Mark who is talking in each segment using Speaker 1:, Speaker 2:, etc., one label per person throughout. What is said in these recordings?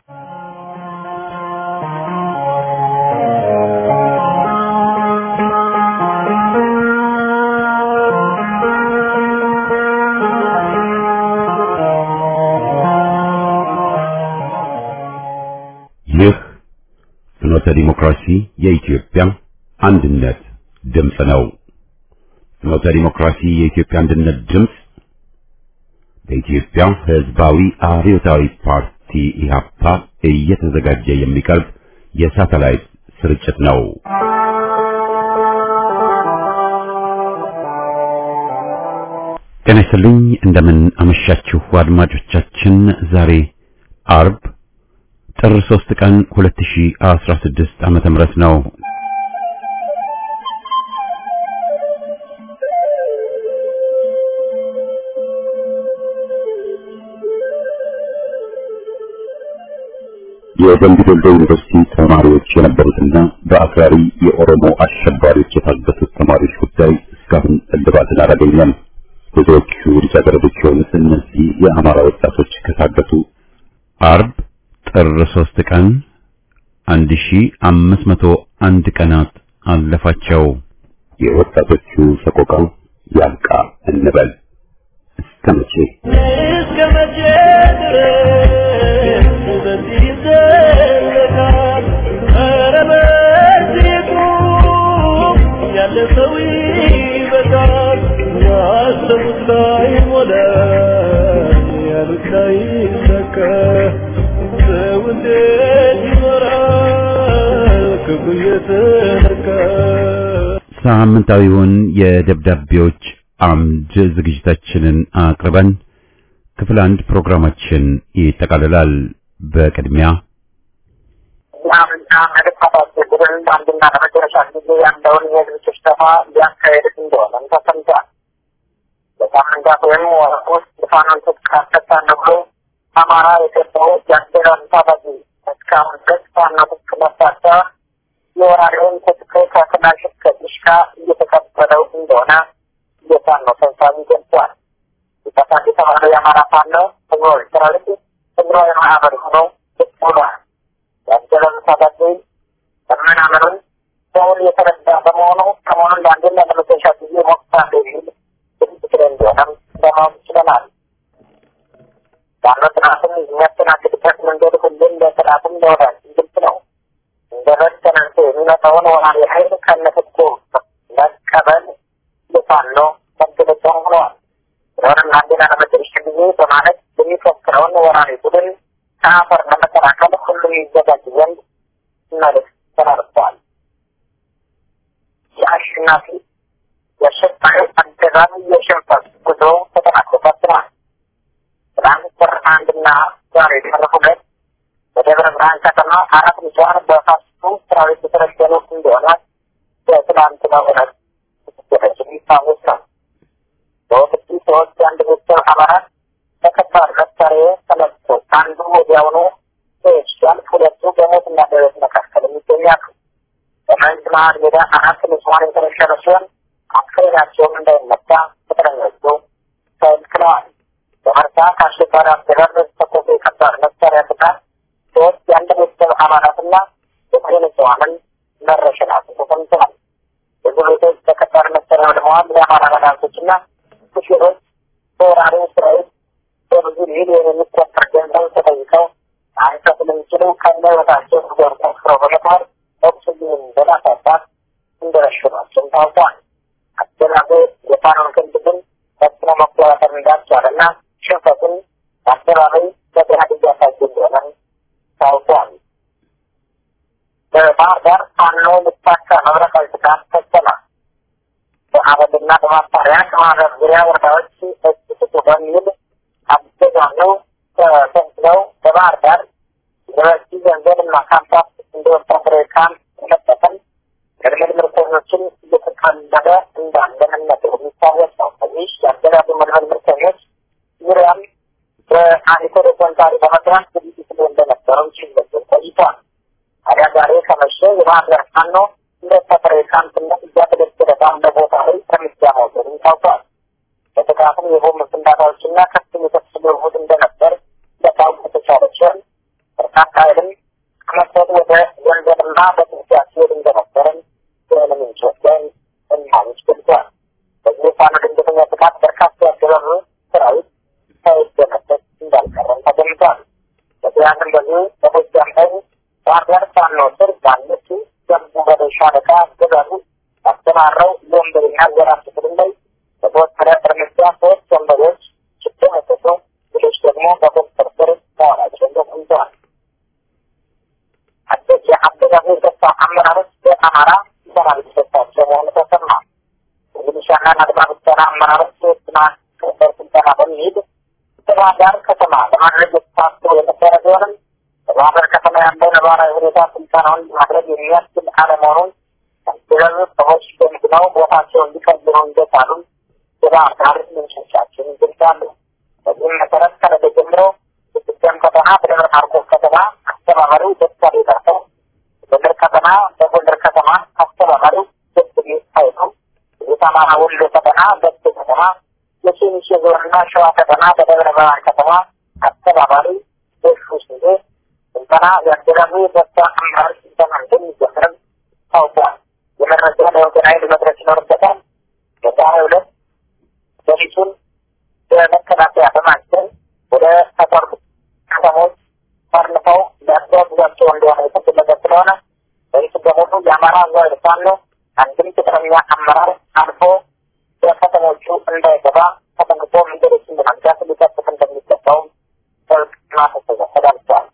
Speaker 1: ይህ ፍኖተ ዲሞክራሲ የኢትዮጵያ አንድነት ድምፅ ነው። ፍኖተ ዲሞክራሲ የኢትዮጵያ አንድነት ድምፅ በኢትዮጵያ ሕዝባዊ አብዮታዊ ፓርቲ ኢህአፓ እየተዘጋጀ የሚቀርብ የሳተላይት ስርጭት ነው። ጤና ይስጥልኝ። እንደምን አመሻችሁ አድማጮቻችን። ዛሬ አርብ ጥር 3 ቀን 2016 ዓመተ ምህረት ነው። የደምቢ ዶሎ ዩኒቨርሲቲ ተማሪዎች የነበሩትና በአክራሪ የኦሮሞ አሸባሪዎች የታገቱት ተማሪዎች ጉዳይ እስካሁን እልባትን አላገኘም። ብዙዎቹ ልጃገረዶች የሆኑት እነዚህ የአማራ ወጣቶች ከታገቱ አርብ ጥር 3 ቀን 1501 ቀናት አለፋቸው። የወጣቶቹ ሰቆቃ ያብቃ እንበል። እስከ መቼ
Speaker 2: እስከ መቼ ድረስ በዚህ ይዘለቃል? ኧረ በዚህ ቁም፣ ያለ ሰው ይበቃል። ያሰቡት ላይ ሞላ፣ ያሉት ላይ ሰካ። ሰው እንዴት ይኖራል ክፉ እየተነካ?
Speaker 1: ሳምንታዊውን የደብዳቤዎች አምድ ዝግጅታችንን አቅርበን ክፍል አንድ ፕሮግራማችን ይጠቃልላል። በቅድሚያ
Speaker 3: የአፍሪካ መድኃኒት ቡድን በአንድና ለመጨረሻ ጊዜ ያለውን የህዝብ ስብሰባ ሊያካሄድ እንደሆነም ተሰምቷል። በሳምንታት ወይም ወራት ውስጥ ፋኖን ትጥቅ አስፈታለሁ ብሎ አማራ የገባው የአስቴራን ታጣቂ እስካሁን ድረስ ፋኖ ትጥቅ መፍታት የወራሪውን ትጥቅ ከክላሽ እስከ ዲሽካ እየተቀበለው እንደሆነ የፋኖ ሰብሳቢ ገልጿል። የጠፋት የተባለው የአማራ ፋኖ ህዝባዊ ሰራዊት ህዝባዊ ማህበር ሆኖ ብቅ ብሏል። ያጀበን ታጣቂ መመናመኑን ሰውን የተረዳ በመሆኑ ሰሞኑን ለአንድና ለመጨረሻ ጊዜ ሞክታለ የሚል ድምፅ እንደሆነም ለማወቅ ችለናል። ዋናው ጥናትን የሚያስተናግድበት መንገድ ሁሉም ለጥናትም ለወዳጅ ግልጽ ነው። እንደ በግ ተነስቶ የሚመጣውን ወራሪ ኃይል ከነትጥቁ መቀበል የፋኖ መገለጫ ሆነዋል። ስለሆነም ለአንድና ለመጨረሻ ጊዜ በማለት የሚፈክረውን ወራሪ ቡድን ከአፈር ለመከላከል ሁሉም ይዘጋጅ ዘንድ መልዕክት ተላልፈዋል። የአሸናፊ የአሸባሪ አገዛዝ የሽንፈት ጉዞ ተጠናክሮ ቀጥሏል። ትናንት ጥር አንድና ዛሬ ጥር ሁለት በደብረ ብርሃን ከተማ አራት ንጹሐን በፋሽስቱ ሰራዊት የተረሸኑ እንደሆነ በትናንትናው ዕለት የተደረገ የሚታወስ ነው። በወቅቱ ሰዎች የአንድ ቤተሰብ አባላት በከባድ መሳሪያ ተመቶ አንዱ ወዲያውኑ ሰዎች ሲያልፍ ሁለቱ በሞትና በሕይወት መካከል የሚገኛሉ። በመንዝ መሀል ሜዳ አራት ንጹሐን የተረሸኑ ሲሆን አስክሬናቸውም እንዳይመታ ቅጥረኞቹ ተከልክለዋል። በመርሳ ከአሸባሪ አገዛዝ ተኮሶ የከባድ መሳሪያ ጥቃት ሶስት የአንድ ቤተሰብ አባላትና ዘጠኝ ንጹሐንን መረሸናቸው ተሰምተዋል። ብዙ ቤቶች በከባድ መሳሪያ ወድመዋል። የአማራ መድኃኒቶችና ሹፌሮች በወራሪው ሰራዊት በብዙ ሚሊዮን የሚቆጠር ገንዘብ ተጠይቀው አይከፍልም ሲሉ ከነ ህይወታቸው ገር ቆፍረው በመጣር ኦክስጅንን በማሳጣት እንደረሸኗቸውም ታውቋል። አገዛዙ የፋኖን ክንድ ግን ፈጽሞ መቆጣጠር እንዳልቻለና ሽንፈትን በአደባባይ በገሃድ እያሳየ እንደሆነም ታውቋል። በባህር ዳር ፋኖ ልታካ መብረቃዊ ጥቃት ፈጸመ። በአበልና በማጣሪያ ከማህበር ዙሪያ ወረዳዎች እጅ ስጡ በሚል አገዛዙ ተሰንስለው በባህር ዳር ዩኒቨርሲቲ ገንዘብና ካምፓስ እንደ ወታደራዊ ካምፕ መጠቀም ምልምል ምርኮኞችን እየተቀለበ እንዳለ መነገሩ የሚታወስ ነው። ከዚህ የአገዛዙ ምልምል ምርኮኞች ዙሪያም በአኒኮ ዶኮንታሪ በመስራት ዝግጅት ላይ እንደነበረው ሲገለጽ ቆይቷል። ታዲያ ዛሬ ከመሸ የባህር ዳር ፋኖ እንደ ወታደራዊ ካምፕነት እያገለገለ ባለ ቦታ ላይ እርምጃ መውሰዱን ታውቋል። በጥቃቱም የቦምብ ፍንዳታዎችና ከፍተኛ የተኩስ ልውውጥ እንደነበር ለታወቅ የተቻለ ሲሆን በርካታ ኃይልም ከመሰድ ወደ ገንዘብና በጥንቻ ሲሄድ እንደነበረም የሆነ ምንጮች ላይ እማኞች ገልጸዋል። በዚህ ፋኖ ድንገተኛ ጥቃት በርካታ ያገባቡ ሰራዊት ሳይደመሰስ እንዳልቀረም ተገምቷል። በዚያም እንደዚሁ በጎጃም ላይ ባህር ዳር ፋኖ ስር ባለችው ገንቡ በደይ ሻለቃ አገዛዙ ያስተማረው የወንበዴና ዘራፊ ቡድን ላይ በተወሰደ እርምጃ ሶስት ወንበዴዎች ሲደመሰሱ ሌሎች ደግሞ በቁጥጥር ስር መዋላቸውን ተሰምተዋል። አዲስ የአገዛዙ የጸጥታ አመራሮች በአማራ ሰራዊት ሰጣቸው መሆኑ ተሰማ። የሚሊሻና አድማ ብተና አመራሮች የትና ክበር ስልጠና በሚሄድ በባህር ዳር ከተማ ለማድረግ ታስቦ የነበረ ቢሆንም በባህር ዳር ከተማ ያለው ነባራዊ ሁኔታ ስልጠናውን ማድረግ የሚያስችል አለመሆኑን ያገዛዙ ሰዎች ገምግመው ቦታቸውን ሊቀይሩ እንደቻሉም የባህር ዳር ምንጮቻችን ይገልጻሉ። በዚህም መሰረት ከነገ ጀምሮ የጎጃም ከተማ በደብረ ማርቆስ ከተማ አስተባባሪው ዶክተር ይጠርሰው በጎንደር ከተማ በጎንደር ከተማ አስተባባሪው ዶክተር ኃይሉ የአማራ ወሎ ከተማ በስተ ከተማ የሲሚስ ዞንና ሸዋ ከተማ በደብረ ብርሃን ከተማ አስተባባሪ ደሹ ስንዴ ስልጠና የአገዛዙ የጸጥታ አመራር ስልጠና እንደሚጀምርም ታውቋል። የመረጃ ለወገን ኃይል መድረስ ይኖርበታል። በዛሬው ዕለት ሌሊቱን በመከላከያ በማስገን ወደ ተቆርጡ ከተሞች ፈርንፈው ሊያጓጉዛቸው እንደሆነ የተገለጸ ስለሆነ በይቱ በሙሉ የአማራ ኃይል ፋኖ አንድም ቅጥረኛ አመራር አልፎ በከተሞቹ እንዳይገባ ተጠንቅቆ መንገዶችን በመዝጋት ሊጠብቅ እንደሚገባውም ጥብቅ ማሳሰቢያ ተላልፏል።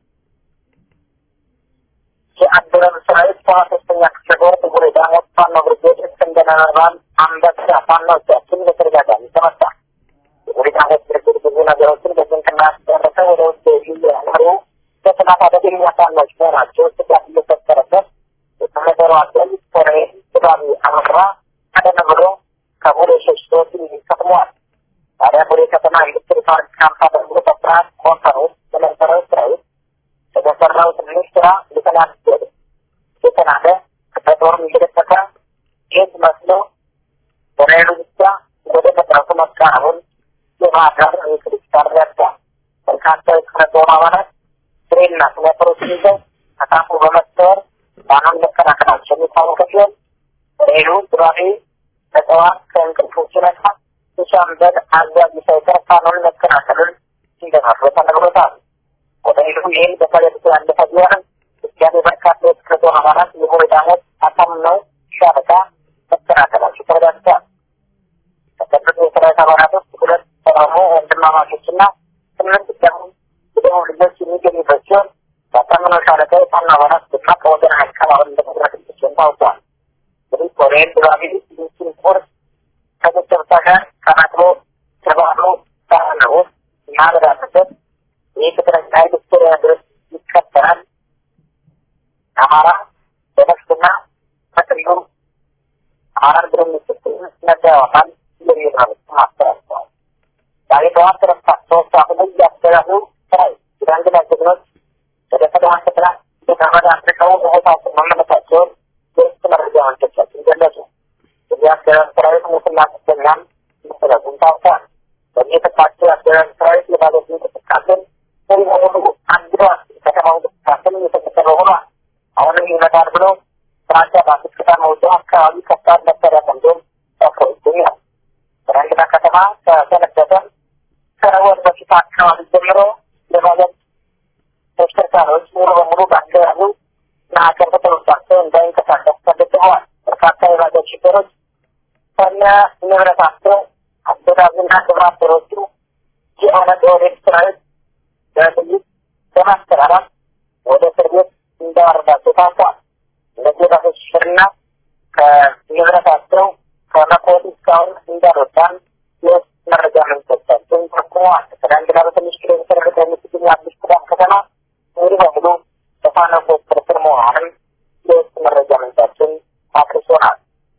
Speaker 3: የአገዛዙ ሰራዊት ሰባ ሶስተኛ ክፍለ ጦር ጥቁር ዳሞት ፋኖ ብርጌድ እስክንድር ነበልባል አንበሳ ፋኖቻችን በተደጋጋሚ ተመታ። ጥቁር ዳሞት ብርጌድ ብዙ ነገሮችን በስንቅና ያስደረሰ ወደ ውጭ ያመሩ በጥናት አደገኛ ፋኖች መሆናቸው ስጋት እየፈጠረበት የተመደሩ አገል ኮሎኔል ጥባቢ አመራ ቀደም ብሎ ከቡሬ ሸሽቶ ከትመዋል። ታዲያ ቡሬ ከተማ ኢንዱስትሪ ፓርክ ካምፕ አድርጎ በፍርሃት ኮንፈር ውስጥ በነበረው ሰራዊት የተሰራው ትንሽ ስራ ሊተናገድ የተናደ በጦርም እየደቀቀ ጌት መስሎ በሬሉ ብቻ ወደ መድረሱ መቃረቡን የባህር ዳር ኤሌክትሪክ ታረዳል። በርካታ የክፍለ ጦር አባላት ትሬና ስናይፐሮችን ይዘው ከካምፑ በመሰወር ባናን መከላከላቸው የሚታወቀ ሲሆን ሬሉ ዱራቤ በጠዋት ከእንቅልፉ ሲነቃ የሻምበል አዛዥ ሳይቀር ፋኖን መከላከሉን እንደመሩ ተነግሮታል። ኮሎኔሉ ይህን በፈገግታ ያለፈ ቢሆንም ድጋሜ በርካታ የክፍለ ጦር አባላት የጎሬዳሞች አሳምነው ሻለቃ መከላከላቸው ተረጋግጧል። ከጠበቁ የሰራዊት አባላት ውስጥ ሁለት ኦሮሞ ወንድማማቾችና ስምንት ደግሞ የደቡብ ልጆች የሚገኙበት ሲሆን በአሳምነው ሻለቃ የፋኖ አባላት ደማቅ ወገን አቀባበል እንደተደረገላቸው ታውቋል። እንግዲህ ኮሎኔል ድባቢ ሚስቲን ፎርስ ከቤተሰብታ ጋር ተናግሮ ተባብሮ ተአምሮ ማድረግ አለበት። ይህ ቅጥረኛ ኃይል እስከ ድረስ ይከተላል። አማራ በነፍስና በክልሉ አማራን ብሎ የሚስል ነጻ ያወጣል የሚል መልዕክት አስተላልፈዋል። ዛሬ ጠዋት ረፋት ሶስት ሰዓት ላይ ያስተዳሉ ሰራዊት የዳንግላ ጀግኖች ወደ ፈተና ፈተና በተመድ አድርገው በቦታቸው መመለሳቸውን የውስጥ መረጃ ምንጮቻችን ገለጹ። የዚህ አገዛዝ ሰራዊት ሙስና ቁስለኛም መሰረቱን ታውቋል። በዚህ የተፋቸው የአገዛዝ ሰራዊት የባለት እንቅስቃሴን ሙሉ በሙሉ አንድሯል። ከተማው እንቅስቃሴን እየተከተለ ሆኗል። አሁንም ይመጣል ብሎ ፍራቻ ባስት ከተማ ውጭ አካባቢ ከባድ መሳሪያ ሰንዶ ሰፍሮ ይገኛል። በዳንግላ ከተማ ከሰነበተ ከወር በፊት አካባቢ ጀምሮ የባለት ተሽከርካሪዎች ሙሉ በሙሉ በአገዛዙ ማዕከል ተተወሳቸው እንዳይንቀሳቀስ ተገድበዋል። በርካታ የባጃጅ ሹፌሮች ከነ ንብረታቸው አገዛዙና ግብረ አበሮቹ የኦነግ ኦህዴድ ሰራዊት በጥይት በማስፈራራት ወደ እስር ቤት እንዳወረዳቸው ታውቋል። እነዚህ የባጃጅ ሹፌርና ከንብረታቸው ከመኮት እስካሁን እንዳልወጣን የውስጥ መረጃ ምንጮቻችን ጠቁመዋል። ከዳንግላ በትንሽ ኪሎ ሜትር ርቀት የምትገኝ አዲስ ቅዳም ከተማ ሙሉ በሙሉ በፋኖ ቁጥጥር ስር መሆኗንም የውስጥ መረጃ ምንጫችን አድርሶናል።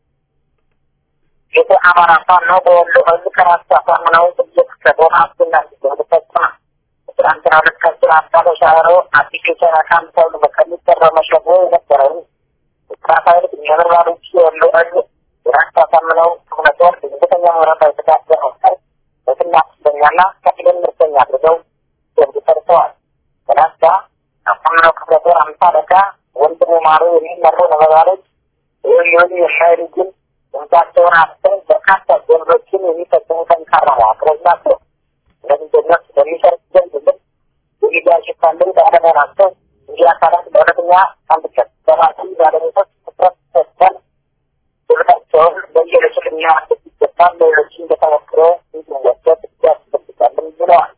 Speaker 3: የተ አማራ ፋኖ በወሎ ህዝብ ከራስ አሳምነው ስድስት ከጦር አስገናኝ ሲሆን ፈጽሟል። ትናንትና ሁለት ከስር አባ ተሻገሮ አዲስ የቻይና ካምፕ ተብሎ ከሚጠራው መሸጎ የነበረውን ስራት ኃይል የምርባሮች የወሎ ህዝብ የራስ አሳምነው ክፍለ ጦር ድንገተኛ መብረታዊ ጥቃት በመፍጠር በትና አስረኛና ከፊልን ምርተኛ አድርገው ደንብ ሰርተዋል። በላስታ አሳምነው ክፍለ ጦር አምሳ አለቃ ወንድሙ ማሩ የሚመሩ ነበልባሎች ይህም ይሁን የሻይል ግን ድምጻቸውን አስተን በርካታ ጀብዶችን የሚፈጽሙ ጠንካራ መዋቅሮች ናቸው። እነዚህ ጀግኖች በሚሰርት ዘንድ ግን የሚዲያ ሽፋን ልምድ አለመሆናቸው እንዲህ አካላት በእውነተኛ አንድነት በራሱ ባለቤቶች ትኩረት ሰጥተን ድርታቸውን በየዕለቱ ልናያቸው ይገባል። ሌሎችን በተሞክሮ እንዲወሰድ ያስፈልጋልን ብለዋል።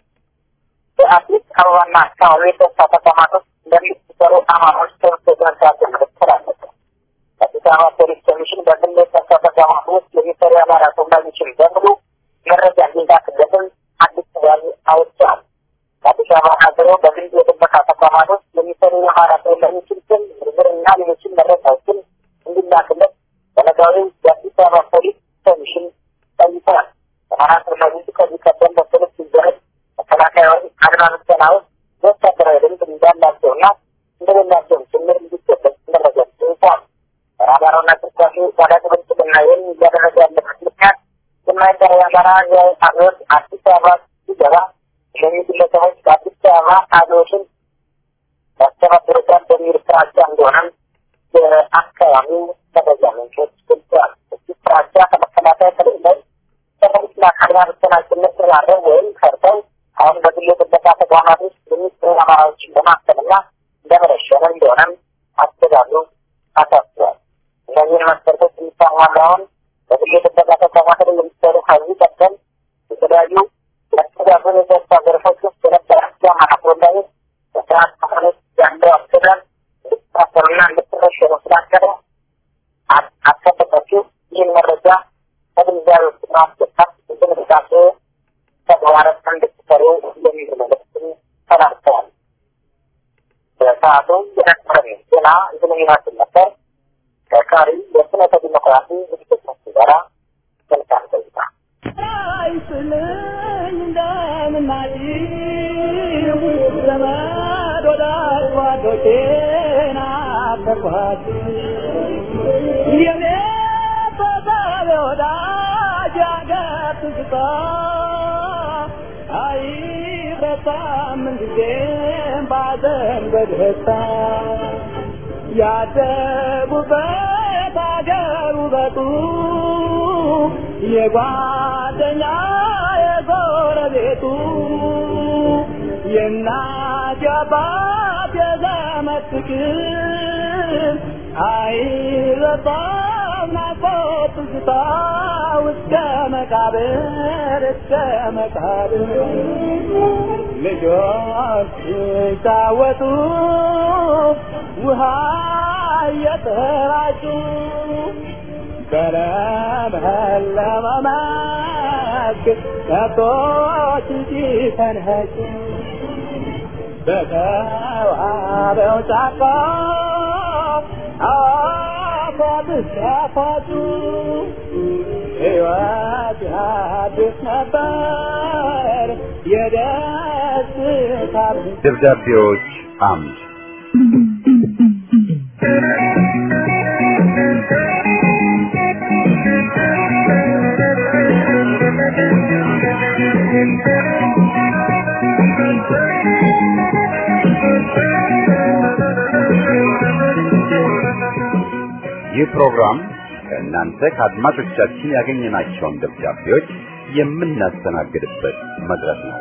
Speaker 3: በአዲስ አበባና አካባቢ የጸጥታ ተቋማት ውስጥ እንደሚሰሩ አማሮች ትምህርት የትምህርት ምክትል አለበት። አዲስ አበባ ፖሊስ ኮሚሽን በግል የጸጥታ ተቋማት ውስጥ የሚሰሩ የአማራ ተወላጆችን በሙሉ መረጃ እንዲላክበትም አዲስ ትዕዛዝ አወጥቷል። በአዲስ አበባ ሀገሮ በግል የጥበቃ ተቋማት ውስጥ የሚሰሩ የአማራ ተወላጆችን ስም ዝርዝርና ሌሎችን መረጃዎችን እንዲላክለት በነጋዊ የአዲስ አበባ ፖሊስ ኮሚሽን ጠይቋል። አማራ ተወላጆች ከዚህ ቀደም በፖሊስ ሲደረግ መከላከያዊ አድማ ብተና ውስጥ ወታደራዊ ልምድ እንዳላቸውና እንደሌላቸውም ጭምር እንዲገለጽ መረጃ ጠይቋል። በአማራውና እንቅስቃሴ ታላቅ ብልጽግና ይህን እያደረገ ያለበት ምክንያት የማይቀር የአማራ አብዮት አዲስ አበባ ሲገባ እነዚህ ግለሰቦች በአዲስ አበባ አብዮትን ያስተባብሩታል በሚል ፍራቻ እንደሆነም የአካባቢው መረጃ ምንጮች ገልጸዋል። እዚህ ፍራቻ ከመከላከያ ከሌለው ከፖሊስና ከአድማ ብተና ጭምር ተባረው ወይም ፈርተው አሁን በግል የጥበቃ ተቋማት ውስጥ የሚሰሩ አማራዎችን በማፈንና እንደመረሸነ እንደሆነም አስተዳደሩ አሳስቧል። እነዚህን መስፈርቶች የሚታሟላውን በግል የጥበቃ ተቋማት ላይ የሚሰሩ ከዚህ ቀደም የተለያዩ የአስተዳደሩ የጸጥታ ዘርፎች ውስጥ የነበራቸው አማራ ተወላጆች በስርዓት ተፈኖች ያለው አስተዳደር እንድትታሰሩና እንድትረሸኑ ስላቀደ አስከተባችሁ ይህን መረጃ ከግንዛቤ ውስጥ ማስገባት እንቅስቃሴ ተግባራት እንድትሰሩ የሚል መልዕክትን ተላልፈዋል። በሰዓቱ የነበረን ዜና ይህንን ይመስል ነበር። ከቀሪ የስነተ ዲሞክራሲ ዝግጅቶች ጋራ መልካም ቆይታ።
Speaker 2: አይስልኝ እንደምናጭ ዘመድ ወዳጅ ጓዶቼን አፈርኳት የኔ ተሳቢ ወዳጅ ያገር ትዝታ አይረሳም ምንጊዜም ባዘን በደስታ ያደጉበት አገር ውበቱ የጓደኛ የጎረቤቱ የእናት የአባት የዘመድ ፍቅር አይረሳም ናፍቆት ትዝታ እስከ መቃብር እስከ መቃብር ልጆች ሲጫወቱ ውሃ እየተራጩ በለመለመ መስክ ከብቶች ሲፈንኸጩ በተዋበው ጫካ አፏት ሲያፏጩ ሕይወት ያድስ ነበር የደስታ
Speaker 1: ደብዳቤዎች አምድ ይህ ፕሮግራም ከእናንተ ከአድማጮቻችን ያገኘናቸውን ደብዳቤዎች የምናስተናግድበት መድረክ ነው።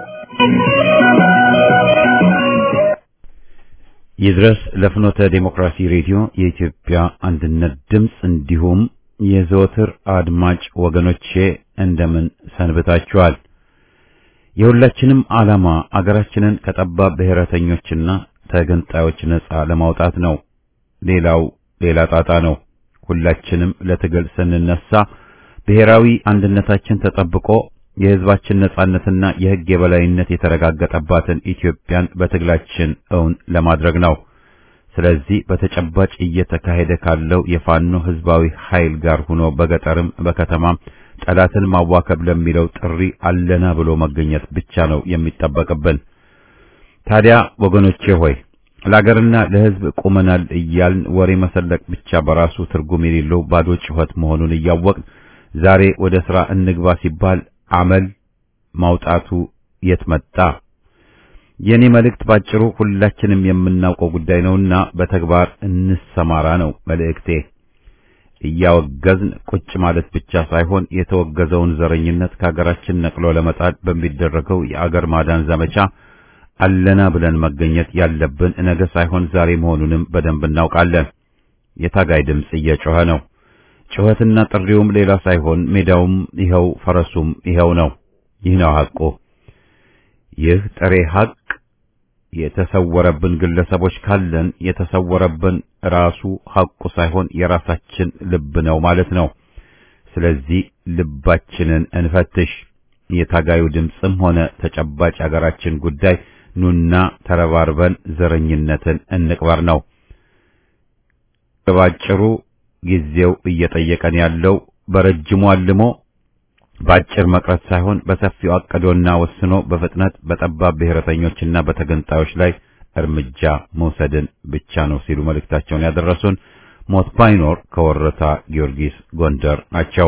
Speaker 1: ይድረስ ለፍኖተ ዴሞክራሲ ሬዲዮ የኢትዮጵያ አንድነት ድምፅ እንዲሁም የዘወትር አድማጭ ወገኖቼ እንደምን ሰንብታችኋል? የሁላችንም ዓላማ አገራችንን ከጠባብ ብሔረተኞችና ተገንጣዮች ነጻ ለማውጣት ነው። ሌላው ሌላ ጣጣ ነው። ሁላችንም ለትግል ስንነሳ ብሔራዊ አንድነታችን ተጠብቆ የሕዝባችን ነጻነትና የሕግ የበላይነት የተረጋገጠባትን ኢትዮጵያን በትግላችን እውን ለማድረግ ነው። ስለዚህ በተጨባጭ እየተካሄደ ካለው የፋኖ ሕዝባዊ ኃይል ጋር ሆኖ በገጠርም በከተማም ጠላትን ማዋከብ ለሚለው ጥሪ አለና ብሎ መገኘት ብቻ ነው የሚጠበቅብን። ታዲያ ወገኖቼ ሆይ ለአገርና ለሕዝብ ቁመናል እያልን ወሬ መሰለቅ ብቻ በራሱ ትርጉም የሌለው ባዶ ጩኸት መሆኑን እያወቅን ዛሬ ወደ ሥራ እንግባ ሲባል አመል ማውጣቱ የት መጣ? የኔ መልእክት ባጭሩ ሁላችንም የምናውቀው ጉዳይ ነውና በተግባር እንሰማራ ነው መልእክቴ። እያወገዝን ቁጭ ማለት ብቻ ሳይሆን የተወገዘውን ዘረኝነት ከሀገራችን ነቅሎ ለመጣል በሚደረገው የአገር ማዳን ዘመቻ አለና ብለን መገኘት ያለብን ነገ ሳይሆን ዛሬ መሆኑንም በደንብ እናውቃለን። የታጋይ ድምፅ እየጮኸ ነው። ጩኸትና ጥሪውም ሌላ ሳይሆን ሜዳውም ይኸው፣ ፈረሱም ይኸው ነው። ይህ ነው ሐቁ። ይህ ጥሬ ሐቅ የተሰወረብን ግለሰቦች ካለን የተሰወረብን ራሱ ሐቁ ሳይሆን የራሳችን ልብ ነው ማለት ነው። ስለዚህ ልባችንን እንፈትሽ። የታጋዩ ድምፅም ሆነ ተጨባጭ አገራችን ጉዳይ ኑና ተረባርበን ዘረኝነትን እንቅበር ነው። ባጭሩ ጊዜው እየጠየቀን ያለው በረጅሙ አልሞ በአጭር መቅረት ሳይሆን በሰፊው አቅዶና ወስኖ በፍጥነት በጠባብ ብሔረተኞችና በተገንጣዮች ላይ እርምጃ መውሰድን ብቻ ነው ሲሉ መልእክታቸውን ያደረሱን ሞት ባይኖር ከወረታ ጊዮርጊስ ጎንደር ናቸው።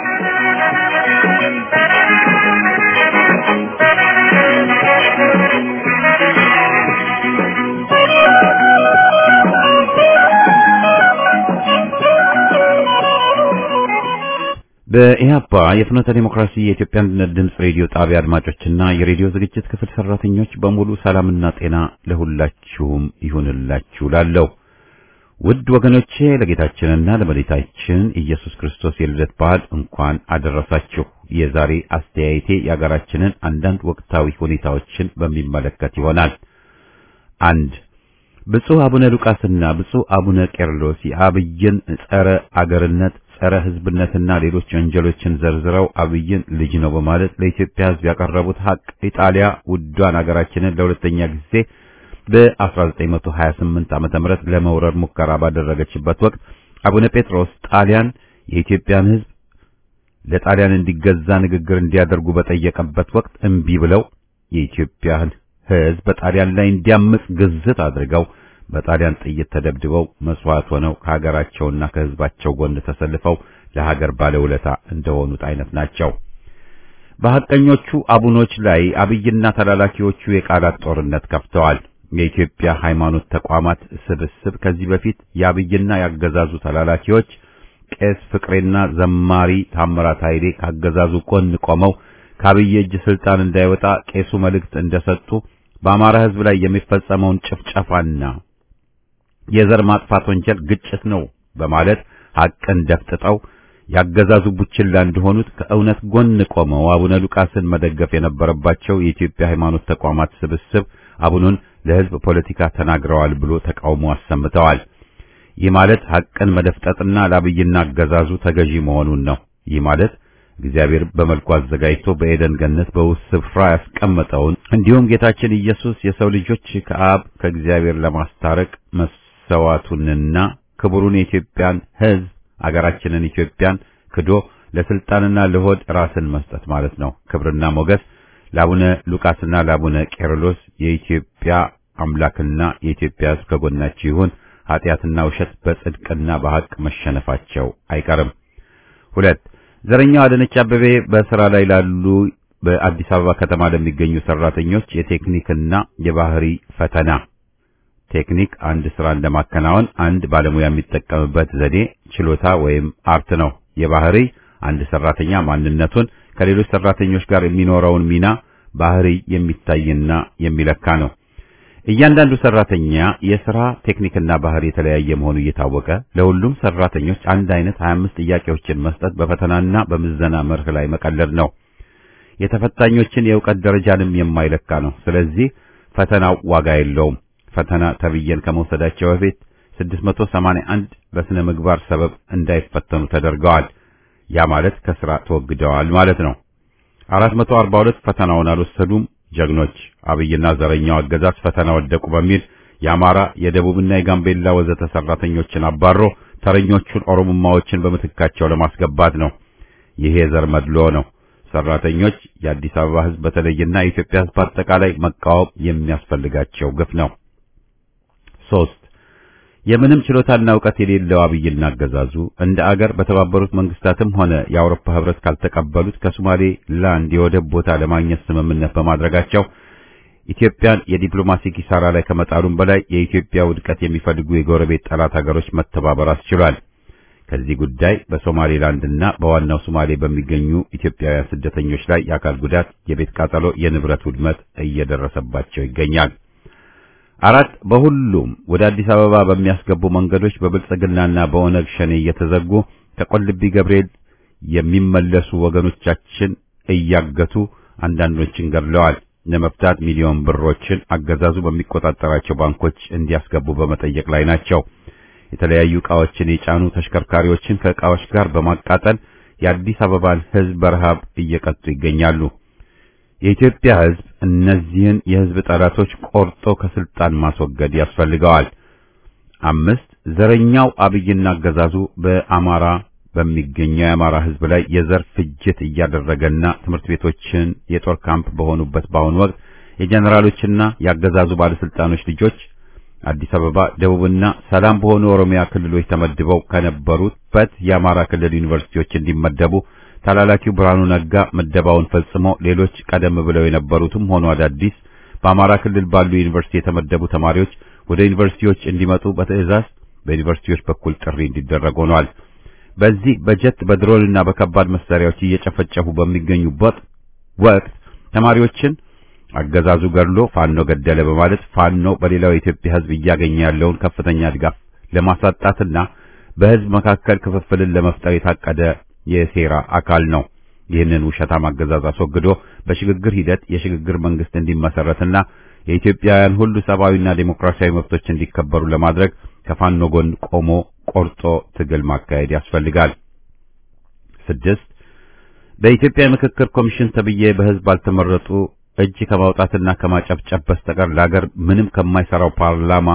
Speaker 1: በኢህአፓ የፍኖተ ዲሞክራሲ የኢትዮጵያ አንድነት ድምፅ ሬዲዮ ጣቢያ አድማጮችና የሬዲዮ ዝግጅት ክፍል ሰራተኞች በሙሉ ሰላምና ጤና ለሁላችሁም ይሁንላችሁ ላለው ውድ ወገኖቼ ለጌታችንና ለመድኃኒታችን ኢየሱስ ክርስቶስ የልደት በዓል እንኳን አደረሳችሁ። የዛሬ አስተያየቴ የአገራችንን አንዳንድ ወቅታዊ ሁኔታዎችን በሚመለከት ይሆናል። አንድ ብፁዕ አቡነ ሉቃስና ብፁዕ አቡነ ቄርሎስ የአብይን ጸረ አገርነት ጸረ ሕዝብነትና ሌሎች ወንጀሎችን ዘርዝረው አብይን ልጅ ነው በማለት ለኢትዮጵያ ሕዝብ ያቀረቡት ሀቅ ኢጣሊያ ውዷን አገራችንን ለሁለተኛ ጊዜ በ1928 ዓመተ ምህረት ለመውረር ሙከራ ባደረገችበት ወቅት አቡነ ጴጥሮስ ጣሊያን የኢትዮጵያን ሕዝብ ለጣሊያን እንዲገዛ ንግግር እንዲያደርጉ በጠየቀበት ወቅት እምቢ ብለው የኢትዮጵያን ሕዝብ በጣሊያን ላይ እንዲያምጽ ግዝት አድርገው በጣሊያን ጥይት ተደብድበው መስዋዕት ሆነው ከሀገራቸውና ከሕዝባቸው ጎን ተሰልፈው ለሀገር ባለውለታ እንደሆኑት አይነት ናቸው። በሐቀኞቹ አቡኖች ላይ አብይና ተላላኪዎቹ የቃላት ጦርነት ከፍተዋል። የኢትዮጵያ ሃይማኖት ተቋማት ስብስብ ከዚህ በፊት የአብይና ያገዛዙ ተላላኪዎች ቄስ ፍቅሬና ዘማሪ ታምራት ኃይሌ ካገዛዙ ጎን ቆመው ከአብይ እጅ ስልጣን እንዳይወጣ ቄሱ መልእክት እንደሰጡ በአማራ ሕዝብ ላይ የሚፈጸመውን ጭፍጨፋና የዘር ማጥፋት ወንጀል ግጭት ነው በማለት ሐቅን ደፍጥጠው ያገዛዙ ቡችላ እንደሆኑት ከእውነት ጎን ቆመው አቡነ ሉቃስን መደገፍ የነበረባቸው የኢትዮጵያ ሃይማኖት ተቋማት ስብስብ አቡኑን ለሕዝብ ፖለቲካ ተናግረዋል ብሎ ተቃውሞ አሰምተዋል። ይህ ማለት ሐቅን መደፍጠጥና ለአብይና አገዛዙ ተገዢ መሆኑን ነው። ይህ ማለት እግዚአብሔር በመልኩ አዘጋጅቶ በኤደን ገነት በውስጥ ስፍራ ያስቀመጠውን እንዲሁም ጌታችን ኢየሱስ የሰው ልጆች ከአብ ከእግዚአብሔር ለማስታረቅ መሰዋቱንና ክቡሩን የኢትዮጵያን ሕዝብ አገራችንን ኢትዮጵያን ክዶ ለስልጣንና ለሆድ ራስን መስጠት ማለት ነው። ክብርና ሞገስ ለአቡነ ሉቃስና ለአቡነ ቄርሎስ የኢትዮጵያ አምላክና የኢትዮጵያ ሕዝብ ከጎናቸው ይሁን። ኃጢአትና ውሸት በጽድቅና በሐቅ መሸነፋቸው አይቀርም። ሁለት ዘረኛው አዳነች አቤቤ በስራ ላይ ላሉ በአዲስ አበባ ከተማ ለሚገኙ ሰራተኞች የቴክኒክና የባህሪ ፈተና ቴክኒክ አንድ ስራ እንደማከናወን አንድ ባለሙያ የሚጠቀምበት ዘዴ ችሎታ ወይም አርት ነው። የባህሪ አንድ ሰራተኛ ማንነቱን ከሌሎች ሰራተኞች ጋር የሚኖረውን ሚና ባህሪ የሚታይና የሚለካ ነው። እያንዳንዱ ሰራተኛ የሥራ ቴክኒክና ባህሪ የተለያየ መሆኑ እየታወቀ ለሁሉም ሰራተኞች አንድ አይነት 25 ጥያቄዎችን መስጠት በፈተናና በምዘና መርህ ላይ መቀለድ ነው። የተፈታኞችን የእውቀት ደረጃንም የማይለካ ነው። ስለዚህ ፈተናው ዋጋ የለውም። ፈተና ተብየን ከመውሰዳቸው በፊት 681 በስነ ምግባር ሰበብ እንዳይፈተኑ ተደርገዋል። ያ ማለት ከስራ ተወግደዋል ማለት ነው። 442 ፈተናውን አልወሰዱም። ጀግኖች አብይና ዘረኛው አገዛዝ ፈተና ወደቁ በሚል የአማራ የደቡብና የጋምቤላ ወዘተ ሰራተኞችን አባሮ ተረኞቹን ኦሮሞማዎችን በምትካቸው ለማስገባት ነው። ይሄ የዘር መድሎ ነው። ሰራተኞች የአዲስ አበባ ሕዝብ በተለይና የኢትዮጵያ ሕዝብ አጠቃላይ መቃወም የሚያስፈልጋቸው ግፍ ነው። ሶስት የምንም ችሎታና እውቀት የሌለው አብይና አገዛዙ እንደ አገር በተባበሩት መንግስታትም ሆነ የአውሮፓ ህብረት ካልተቀበሉት ከሶማሌ ላንድ የወደብ ቦታ ለማግኘት ስምምነት በማድረጋቸው ኢትዮጵያን የዲፕሎማሲ ኪሳራ ላይ ከመጣሉም በላይ የኢትዮጵያ ውድቀት የሚፈልጉ የጎረቤት ጠላት ሀገሮች መተባበር አስችሏል። ከዚህ ጉዳይ በሶማሌላንድና በዋናው ሶማሌ በሚገኙ ኢትዮጵያውያን ስደተኞች ላይ የአካል ጉዳት፣ የቤት ቃጠሎ፣ የንብረት ውድመት እየደረሰባቸው ይገኛል። አራት በሁሉም ወደ አዲስ አበባ በሚያስገቡ መንገዶች በብልጽግናና በኦነግ ሸኔ እየተዘጉ ከቆልቢ ገብርኤል የሚመለሱ ወገኖቻችን እያገቱ አንዳንዶችን ገድለዋል። ለመፍታት ሚሊዮን ብሮችን አገዛዙ በሚቆጣጠራቸው ባንኮች እንዲያስገቡ በመጠየቅ ላይ ናቸው። የተለያዩ ዕቃዎችን የጫኑ ተሽከርካሪዎችን ከዕቃዎች ጋር በማቃጠል የአዲስ አበባን ሕዝብ በረሃብ እየቀጡ ይገኛሉ። የኢትዮጵያ ሕዝብ እነዚህን የሕዝብ ጠላቶች ቆርጦ ከስልጣን ማስወገድ ያስፈልገዋል። አምስት ዘረኛው አብይና አገዛዙ በአማራ በሚገኘው የአማራ ሕዝብ ላይ የዘር ፍጅት እያደረገና ትምህርት ቤቶችን የጦር ካምፕ በሆኑበት በአሁኑ ወቅት የጀኔራሎችና የአገዛዙ ባለስልጣኖች ልጆች አዲስ አበባ፣ ደቡብና ሰላም በሆኑ ኦሮሚያ ክልሎች ተመድበው ከነበሩበት የአማራ ክልል ዩኒቨርሲቲዎች እንዲመደቡ ተላላኪው ብርሃኑ ነጋ ምደባውን ፈጽሞ ሌሎች ቀደም ብለው የነበሩትም ሆኑ አዳዲስ በአማራ ክልል ባሉ ዩኒቨርሲቲ የተመደቡ ተማሪዎች ወደ ዩኒቨርሲቲዎች እንዲመጡ በትዕዛዝ በዩኒቨርሲቲዎች በኩል ጥሪ እንዲደረግ ሆኗል። በዚህ በጀት በድሮንና በከባድ መሳሪያዎች እየጨፈጨፉ በሚገኙበት ወቅት ተማሪዎችን አገዛዙ ገድሎ ፋኖ ገደለ በማለት ፋኖ በሌላው የኢትዮጵያ ሕዝብ እያገኘ ያለውን ከፍተኛ ድጋፍ ለማሳጣትና በሕዝብ መካከል ክፍፍልን ለመፍጠር የታቀደ የሴራ አካል ነው። ይህንን ውሸታም አገዛዝ አስወግዶ በሽግግር ሂደት የሽግግር መንግስት እንዲመሰረትና የኢትዮጵያውያን ሁሉ ሰብአዊና ዴሞክራሲያዊ መብቶች እንዲከበሩ ለማድረግ ከፋኖ ጎን ቆሞ ቆርጦ ትግል ማካሄድ ያስፈልጋል። ስድስት በኢትዮጵያ የምክክር ኮሚሽን ተብዬ በህዝብ ባልተመረጡ እጅ ከማውጣትና ከማጨብጨብ በስተቀር ለሀገር ምንም ከማይሰራው ፓርላማ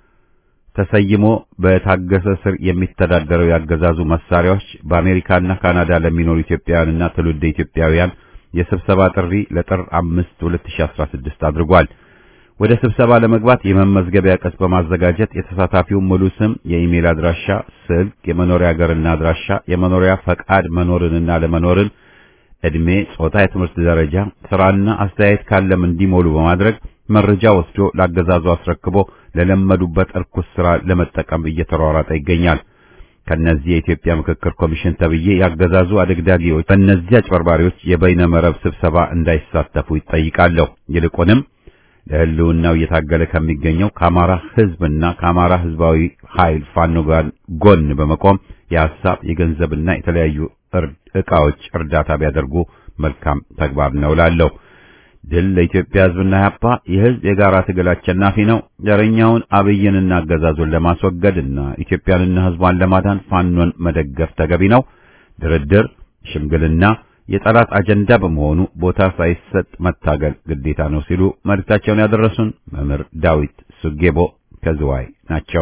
Speaker 1: ተሰይሞ በታገሰ ስር የሚተዳደረው ያገዛዙ መሳሪያዎች በአሜሪካና ካናዳ ለሚኖሩ ኢትዮጵያውያንና ትውልደ ኢትዮጵያውያን የስብሰባ ጥሪ ለጥር 5 2016 አድርጓል። ወደ ስብሰባ ለመግባት የመመዝገቢያ ቅጽ በማዘጋጀት የተሳታፊውን ሙሉ ስም፣ የኢሜል አድራሻ፣ ስልክ፣ የመኖሪያ ሀገርና አድራሻ፣ የመኖሪያ ፈቃድ መኖርንና ለመኖርን፣ እድሜ፣ ጾታ፣ የትምህርት ደረጃ፣ ስራና አስተያየት ካለም እንዲሞሉ በማድረግ መረጃ ወስዶ ላገዛዙ አስረክቦ ለለመዱበት እርኩስ ስራ ለመጠቀም እየተሯሯጠ ይገኛል። ከነዚህ የኢትዮጵያ ምክክር ኮሚሽን ተብዬ ያገዛዙ አደግዳጊዎች በእነዚህ አጭበርባሪዎች የበይነ መረብ ስብሰባ እንዳይሳተፉ ይጠይቃለሁ። ይልቁንም ለሕልውናው እየታገለ ከሚገኘው ከአማራ ሕዝብና ከአማራ ሕዝባዊ ኃይል ፋኖ ጋር ጎን በመቆም የሐሳብ የገንዘብና የተለያዩ ዕቃዎች እርዳታ ቢያደርጉ መልካም ተግባር ነው እላለሁ። ድል ለኢትዮጵያ ሕዝብና ያፓ የሕዝብ የጋራ ትግል አሸናፊ ነው። ዘረኛውን አብይንና አገዛዙን ለማስወገድና ኢትዮጵያንና ሕዝቧን ለማዳን ፋኖን መደገፍ ተገቢ ነው። ድርድር፣ ሽምግልና የጠላት አጀንዳ በመሆኑ ቦታ ሳይሰጥ መታገል ግዴታ ነው ሲሉ መልእክታቸውን ያደረሱን መምህር ዳዊት ሱጌቦ ከዝዋይ ናቸው።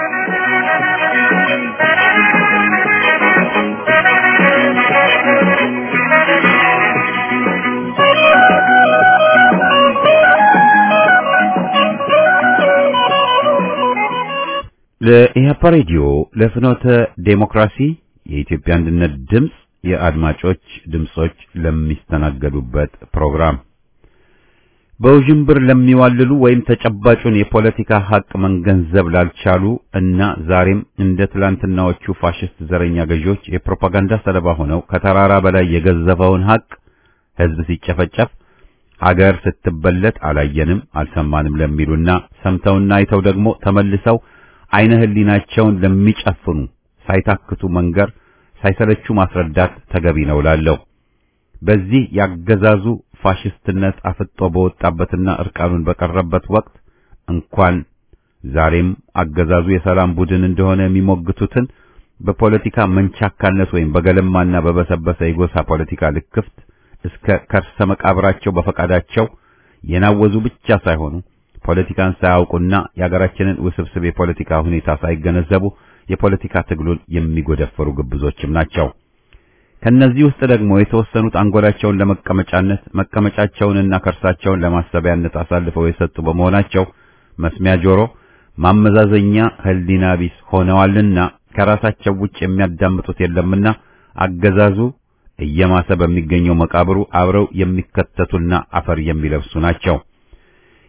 Speaker 1: ለኢህአፓ ሬዲዮ ለፍኖተ ዴሞክራሲ የኢትዮጵያ አንድነት ድምፅ የአድማጮች ድምጾች ለሚስተናገዱበት ፕሮግራም በውዥንብር ለሚዋልሉ ወይም ተጨባጩን የፖለቲካ ሀቅ መንገንዘብ ላልቻሉ እና ዛሬም እንደ ትላንትናዎቹ ፋሽስት ዘረኛ ገዢዎች የፕሮፓጋንዳ ሰለባ ሆነው ከተራራ በላይ የገዘፈውን ሀቅ ሕዝብ ሲጨፈጨፍ ሀገር ስትበለት አላየንም አልሰማንም ለሚሉና ሰምተውና አይተው ደግሞ ተመልሰው አይነ ህሊናቸውን ለሚጨፍኑ ሳይታክቱ መንገር ሳይሰለቹ ማስረዳት ተገቢ ነው ላለው በዚህ ያገዛዙ ፋሽስትነት አፍጦ በወጣበትና እርቃኑን በቀረበት ወቅት እንኳን ዛሬም አገዛዙ የሰላም ቡድን እንደሆነ የሚሞግቱትን በፖለቲካ መንቻካነት ወይም በገለማና በበሰበሰ የጎሳ ፖለቲካ ልክፍት እስከ ከርሰ መቃብራቸው በፈቃዳቸው የናወዙ ብቻ ሳይሆኑ ፖለቲካን ሳያውቁና የሀገራችንን ውስብስብ የፖለቲካ ሁኔታ ሳይገነዘቡ የፖለቲካ ትግሉን የሚጎደፈሩ ግብዞችም ናቸው። ከነዚህ ውስጥ ደግሞ የተወሰኑት አንጎላቸውን ለመቀመጫነት መቀመጫቸውንና ከርሳቸውን ለማሰቢያነት አሳልፈው የሰጡ በመሆናቸው መስሚያ ጆሮ፣ ማመዛዘኛ ህሊና ቢስ ሆነዋልና ከራሳቸው ውጭ የሚያዳምጡት የለምና አገዛዙ እየማሰ በሚገኘው መቃብሩ አብረው የሚከተቱና አፈር የሚለብሱ ናቸው።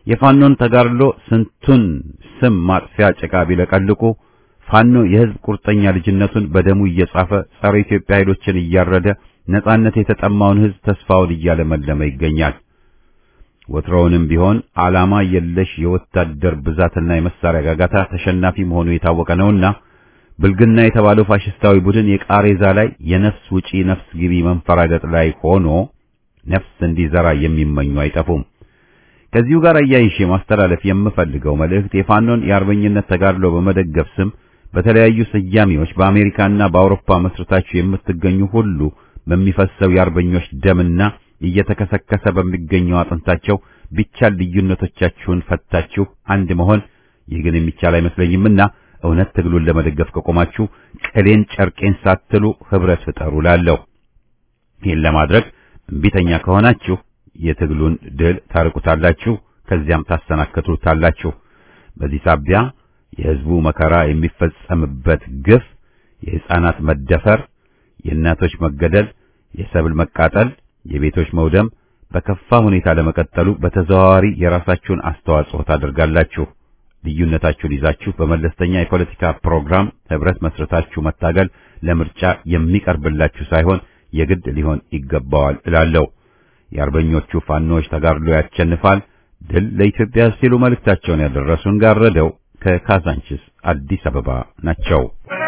Speaker 1: የፋኖን ተጋድሎ ስንቱን ስም ማጥፊያ ጭቃ ቢለቀልቁ ፋኖ የሕዝብ ቁርጠኛ ልጅነቱን በደሙ እየጻፈ ጸረ ኢትዮጵያ ኃይሎችን እያረደ ነጻነት የተጠማውን ሕዝብ ተስፋውን እያለመለመ ይገኛል። ወትሮውንም ቢሆን ዓላማ የለሽ የወታደር ብዛትና የመሳሪያ ጋጋታ ተሸናፊ መሆኑ የታወቀ ነውና ብልግና የተባለው ፋሽስታዊ ቡድን የቃሬዛ ላይ የነፍስ ውጪ ነፍስ ግቢ መንፈራገጥ ላይ ሆኖ ነፍስ እንዲዘራ የሚመኙ አይጠፉም። ከዚሁ ጋር አያይሼ ማስተላለፍ የምፈልገው መልእክት የፋኖን የአርበኝነት ተጋድሎ በመደገፍ ስም በተለያዩ ስያሜዎች በአሜሪካና በአውሮፓ መስርታችሁ የምትገኙ ሁሉ በሚፈሰው የአርበኞች ደምና እየተከሰከሰ በሚገኘው አጥንታቸው ቢቻል ልዩነቶቻችሁን ፈታችሁ አንድ መሆን ይህ ግን የሚቻል አይመስለኝምና እውነት ትግሉን ለመደገፍ ከቆማችሁ ቅሌን ጨርቄን ሳትሉ ህብረት ፍጠሩ ላለሁ። ይህን ለማድረግ እምቢተኛ ከሆናችሁ የትግሉን ድል ታርቁታላችሁ፣ ከዚያም ታሰናክቱታላችሁ። በዚህ ሳቢያ የህዝቡ መከራ የሚፈጸምበት ግፍ፣ የሕፃናት መደፈር፣ የእናቶች መገደል፣ የሰብል መቃጠል፣ የቤቶች መውደም በከፋ ሁኔታ ለመቀጠሉ በተዘዋዋሪ የራሳችሁን አስተዋጽኦ ታደርጋላችሁ። ልዩነታችሁን ይዛችሁ በመለስተኛ የፖለቲካ ፕሮግራም ህብረት መስረታችሁ መታገል ለምርጫ የሚቀርብላችሁ ሳይሆን የግድ ሊሆን ይገባዋል እላለሁ። የአርበኞቹ ፋኖች ተጋድሎ ያቸንፋል፣ ድል ለኢትዮጵያ ሲሉ መልእክታቸውን ያደረሱን ጋረደው ከካዛንችስ አዲስ አበባ ናቸው።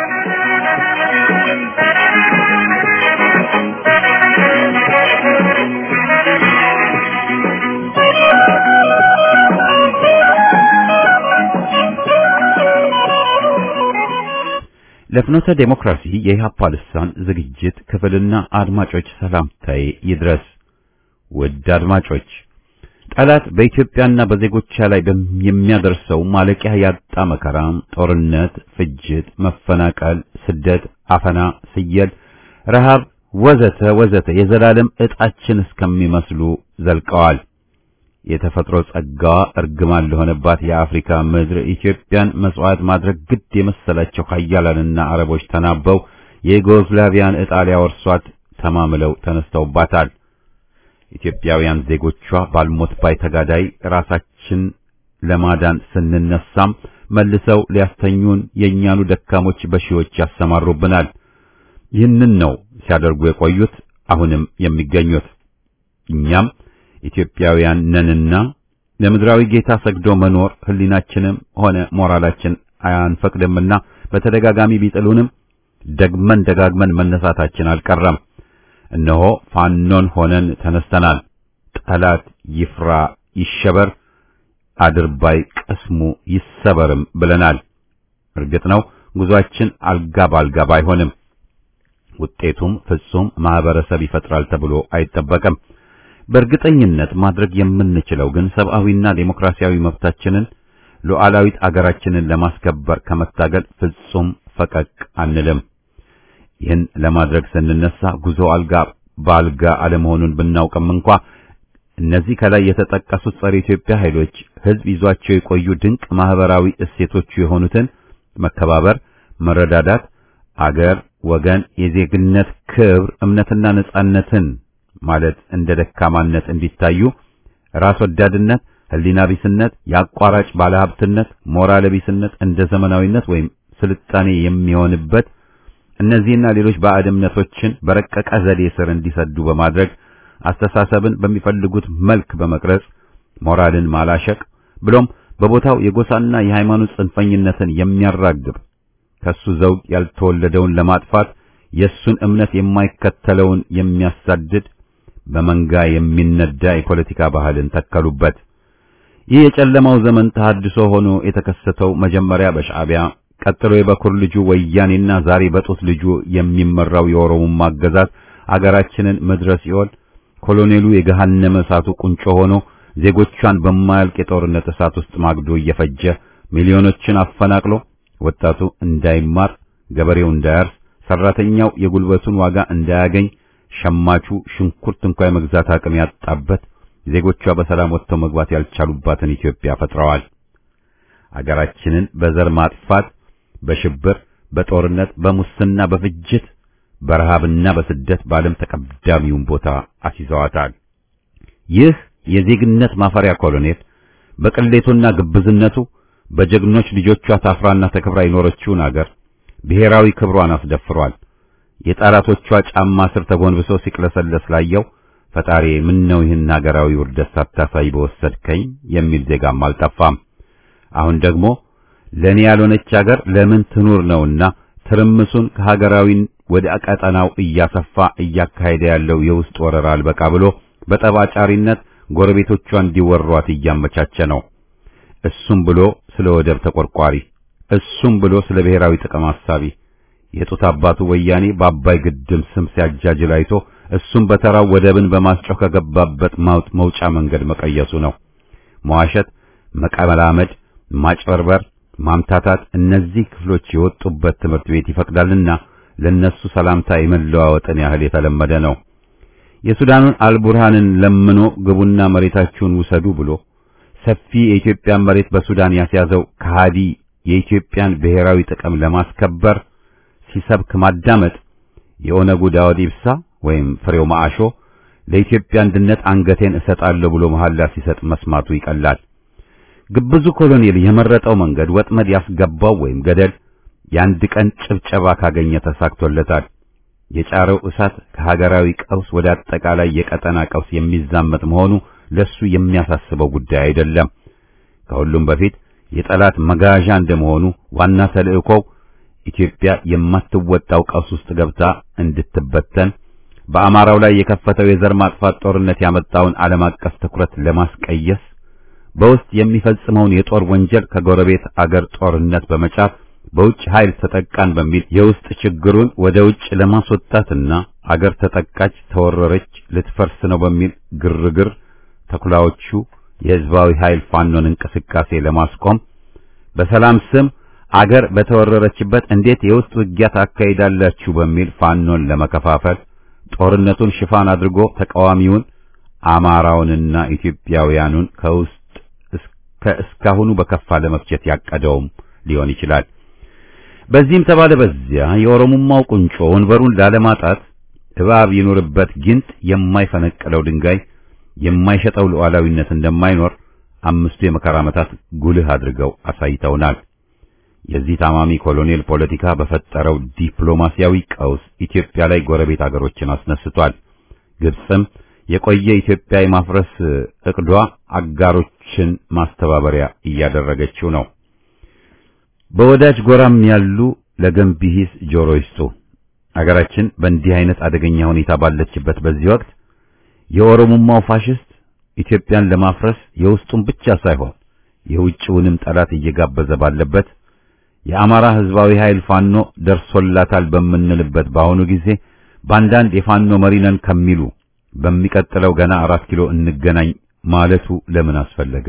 Speaker 1: ለፍኖተ ዴሞክራሲ የኢህአፓ ልሳን ዝግጅት ክፍልና አድማጮች ሰላምታዬ ይድረስ። ውድ አድማጮች ጠላት በኢትዮጵያና በዜጎቿ ላይ የሚያደርሰው ማለቂያ ያጣ መከራ፣ ጦርነት፣ ፍጅት፣ መፈናቀል፣ ስደት፣ አፈና፣ ስየል፣ ረሃብ ወዘተ ወዘተ የዘላለም ዕጣችን እስከሚመስሉ ዘልቀዋል። የተፈጥሮ ጸጋዋ እርግማን ለሆነባት የአፍሪካ ምድር ኢትዮጵያን መስዋዕት ማድረግ ግድ የመሰላቸው ኃያላንና አረቦች ተናበው የዩጎዝላቪያን ዕጣ ሊያወርሷት ተማምለው ተነስተውባታል። ኢትዮጵያውያን ዜጎቿ ባልሞት ባይ ተጋዳይ ራሳችን ለማዳን ስንነሳም መልሰው ሊያስተኙን የእኛኑ ደካሞች በሺዎች ያሰማሩብናል። ይህንን ነው ሲያደርጉ የቆዩት አሁንም የሚገኙት። እኛም ኢትዮጵያውያን ነንና ለምድራዊ ጌታ ሰግዶ መኖር ሕሊናችንም ሆነ ሞራላችን አያንፈቅድምና በተደጋጋሚ ቢጥሉንም ደግመን ደጋግመን መነሳታችን አልቀረም። እነሆ ፋኖን ሆነን ተነስተናል። ጠላት ይፍራ ይሸበር፣ አድርባይ ቅስሙ ይሰበርም ብለናል። እርግጥ ነው ጉዟችን አልጋ ባልጋ ባይሆንም ውጤቱም ፍጹም ማህበረሰብ ይፈጥራል ተብሎ አይጠበቅም። በእርግጠኝነት ማድረግ የምንችለው ግን ሰብአዊና ዴሞክራሲያዊ መብታችንን ሉዓላዊት አገራችንን ለማስከበር ከመታገል ፍጹም ፈቀቅ አንልም። ይህን ለማድረግ ስንነሳ ጉዞ አልጋ በአልጋ አለመሆኑን ብናውቅም እንኳ እነዚህ ከላይ የተጠቀሱት ጸረ ኢትዮጵያ ኃይሎች ሕዝብ ይዟቸው የቆዩ ድንቅ ማህበራዊ እሴቶቹ የሆኑትን መከባበር፣ መረዳዳት፣ አገር፣ ወገን፣ የዜግነት ክብር፣ እምነትና ነጻነትን ማለት እንደ ደካማነት እንዲታዩ ራስ ወዳድነት፣ ህሊና ቢስነት፣ የአቋራጭ ባለሀብትነት፣ ሞራል ቢስነት እንደ ዘመናዊነት ወይም ስልጣኔ የሚሆንበት እነዚህና ሌሎች ባዕድ እምነቶችን በረቀቀ ዘዴ ስር እንዲሰዱ በማድረግ አስተሳሰብን በሚፈልጉት መልክ በመቅረጽ ሞራልን ማላሸቅ ብሎም በቦታው የጎሳና የሃይማኖት ጽንፈኝነትን የሚያራግብ ከሱ ዘውግ ያልተወለደውን ለማጥፋት የሱን እምነት የማይከተለውን የሚያሳድድ በመንጋ የሚነዳ የፖለቲካ ባህልን ተከሉበት። ይህ የጨለማው ዘመን ተሐድሶ ሆኖ የተከሰተው መጀመሪያ በሻዕቢያ ቀጥሎ የበኩር ልጁ ወያኔና ዛሬ በጡት ልጁ የሚመራው የኦሮሞማ አገዛዝ አገራችንን ምድረ ሲኦል ኮሎኔሉ የገሃነመ እሳቱ ቁንጮ ሆኖ ዜጎቿን በማያልቅ የጦርነት እሳት ውስጥ ማግዶ እየፈጀ ሚሊዮኖችን አፈናቅሎ ወጣቱ እንዳይማር፣ ገበሬው እንዳያርስ፣ ሰራተኛው የጉልበቱን ዋጋ እንዳያገኝ፣ ሸማቹ ሽንኩርት እንኳ የመግዛት አቅም ያጣበት ዜጎቿ በሰላም ወጥተው መግባት ያልቻሉባትን ኢትዮጵያ ፈጥረዋል። አገራችንን በዘር ማጥፋት፣ በሽብር፣ በጦርነት፣ በሙስና፣ በፍጅት፣ በረሃብና በስደት በዓለም ተቀዳሚውን ቦታ አስይዘዋታል። ይህ የዜግነት ማፈሪያ ኮሎኔል በቅሌቱና ግብዝነቱ በጀግኖች ልጆቿ ታፍራና ተከብራ የኖረችውን አገር ብሔራዊ ክብሯን አስደፍሯል። የጠላቶቿ ጫማ ስር ተጎንብሶ ሲቅለሰለስ ላየው ፈጣሪ ምን ነው ይህን ሀገራዊ ውርደት ሳታሳይ በወሰድከኝ የሚል ዜጋም አልጠፋም። አሁን ደግሞ ለኔ ያልሆነች ሀገር ለምን ትኑር ነውና ትርምሱን ከሀገራዊ ወደ ቀጠናው እያሰፋ እያካሄደ ያለው የውስጥ ወረራ አልበቃ ብሎ በጠባጫሪነት ጎረቤቶቿ እንዲወሯት እያመቻቸ ነው። እሱም ብሎ ስለ ወደብ ተቆርቋሪ፣ እሱም ብሎ ስለ ብሔራዊ ጥቅም አሳቢ የጡት አባቱ ወያኔ በአባይ ግድም ስም ሲያጃጅል አይቶ እሱም በተራው ወደብን በማስጮህ ከገባበት ማውጥ መውጫ መንገድ መቀየሱ ነው። መዋሸት፣ መቀመላመድ፣ ማጭበርበር፣ ማምታታት እነዚህ ክፍሎች የወጡበት ትምህርት ቤት ይፈቅዳልና ለነሱ ሰላምታ የመለዋወጥን ያህል የተለመደ ነው። የሱዳኑን አልቡርሃንን ለምኖ ግቡና መሬታችሁን ውሰዱ ብሎ ሰፊ የኢትዮጵያን መሬት በሱዳን ያስያዘው ከሃዲ የኢትዮጵያን ብሔራዊ ጥቅም ለማስከበር ሲሰብክ ማዳመጥ የኦነጉ ዳውድ ኢብሳ ወይም ፍሬው ማአሾ ለኢትዮጵያ አንድነት አንገቴን እሰጣለሁ ብሎ መሐላ ሲሰጥ መስማቱ ይቀላል። ግብዙ ኮሎኔል የመረጠው መንገድ ወጥመድ ያስገባው ወይም ገደል የአንድ ቀን ጭብጨባ ካገኘ ተሳክቶለታል። የጫረው እሳት ከሀገራዊ ቀውስ ወደ አጠቃላይ የቀጠና ቀውስ የሚዛመት መሆኑ ለሱ የሚያሳስበው ጉዳይ አይደለም። ከሁሉም በፊት የጠላት መጋዣ እንደመሆኑ ዋና ተልእኮው ኢትዮጵያ የማትወጣው ቀውስ ውስጥ ገብታ እንድትበተን በአማራው ላይ የከፈተው የዘር ማጥፋት ጦርነት ያመጣውን ዓለም አቀፍ ትኩረት ለማስቀየስ በውስጥ የሚፈጽመውን የጦር ወንጀል ከጎረቤት አገር ጦርነት በመጫር በውጭ ኃይል ተጠቃን በሚል የውስጥ ችግሩን ወደ ውጭ ለማስወጣትና አገር ተጠቃች፣ ተወረረች፣ ልትፈርስ ነው በሚል ግርግር ተኩላዎቹ የህዝባዊ ኃይል ፋኖን እንቅስቃሴ ለማስቆም በሰላም ስም አገር በተወረረችበት እንዴት የውስጥ ውጊያ ታካሂዳላችሁ በሚል ፋኖን ለመከፋፈል ጦርነቱን ሽፋን አድርጎ ተቃዋሚውን አማራውንና ኢትዮጵያውያኑን ከውስጥ ከእስካሁኑ በከፋ ለመፍጀት ያቀደውም ሊሆን ይችላል። በዚህም ተባለ በዚያ የኦሮሞማው ቁንጮ ወንበሩን ላለማጣት እባብ ይኖርበት ጊንጥ የማይፈነቅለው ድንጋይ የማይሸጠው ሉዓላዊነት እንደማይኖር አምስቱ የመከራ ዓመታት ጉልህ አድርገው አሳይተውናል። የዚህ ታማሚ ኮሎኔል ፖለቲካ በፈጠረው ዲፕሎማሲያዊ ቀውስ ኢትዮጵያ ላይ ጎረቤት አገሮችን አስነስቷል። ግብጽም የቆየ ኢትዮጵያ የማፍረስ እቅዷ አጋሮችን ማስተባበሪያ እያደረገችው ነው። በወዳጅ ጎራም ያሉ ለገንቢ ሂስ ጆሮ ይስጡ። አገራችን በእንዲህ አይነት አደገኛ ሁኔታ ባለችበት በዚህ ወቅት የኦሮሞማው ፋሽስት ኢትዮጵያን ለማፍረስ የውስጡን ብቻ ሳይሆን የውጭውንም ጠላት እየጋበዘ ባለበት የአማራ ሕዝባዊ ኃይል ፋኖ ደርሶላታል በምንልበት በአሁኑ ጊዜ በአንዳንድ የፋኖ መሪ ነን ከሚሉ በሚቀጥለው ገና አራት ኪሎ እንገናኝ ማለቱ ለምን አስፈለገ?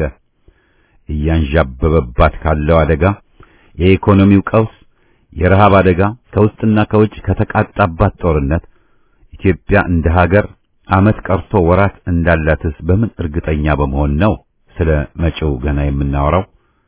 Speaker 1: እያንዣበበባት ካለው አደጋ፣ የኢኮኖሚው ቀውስ፣ የረሃብ አደጋ፣ ከውስጥና ከውጭ ከተቃጣባት ጦርነት ኢትዮጵያ እንደ ሀገር ዓመት ቀርቶ ወራት እንዳላትስ በምን እርግጠኛ በመሆን ነው ስለ መጪው ገና የምናወራው?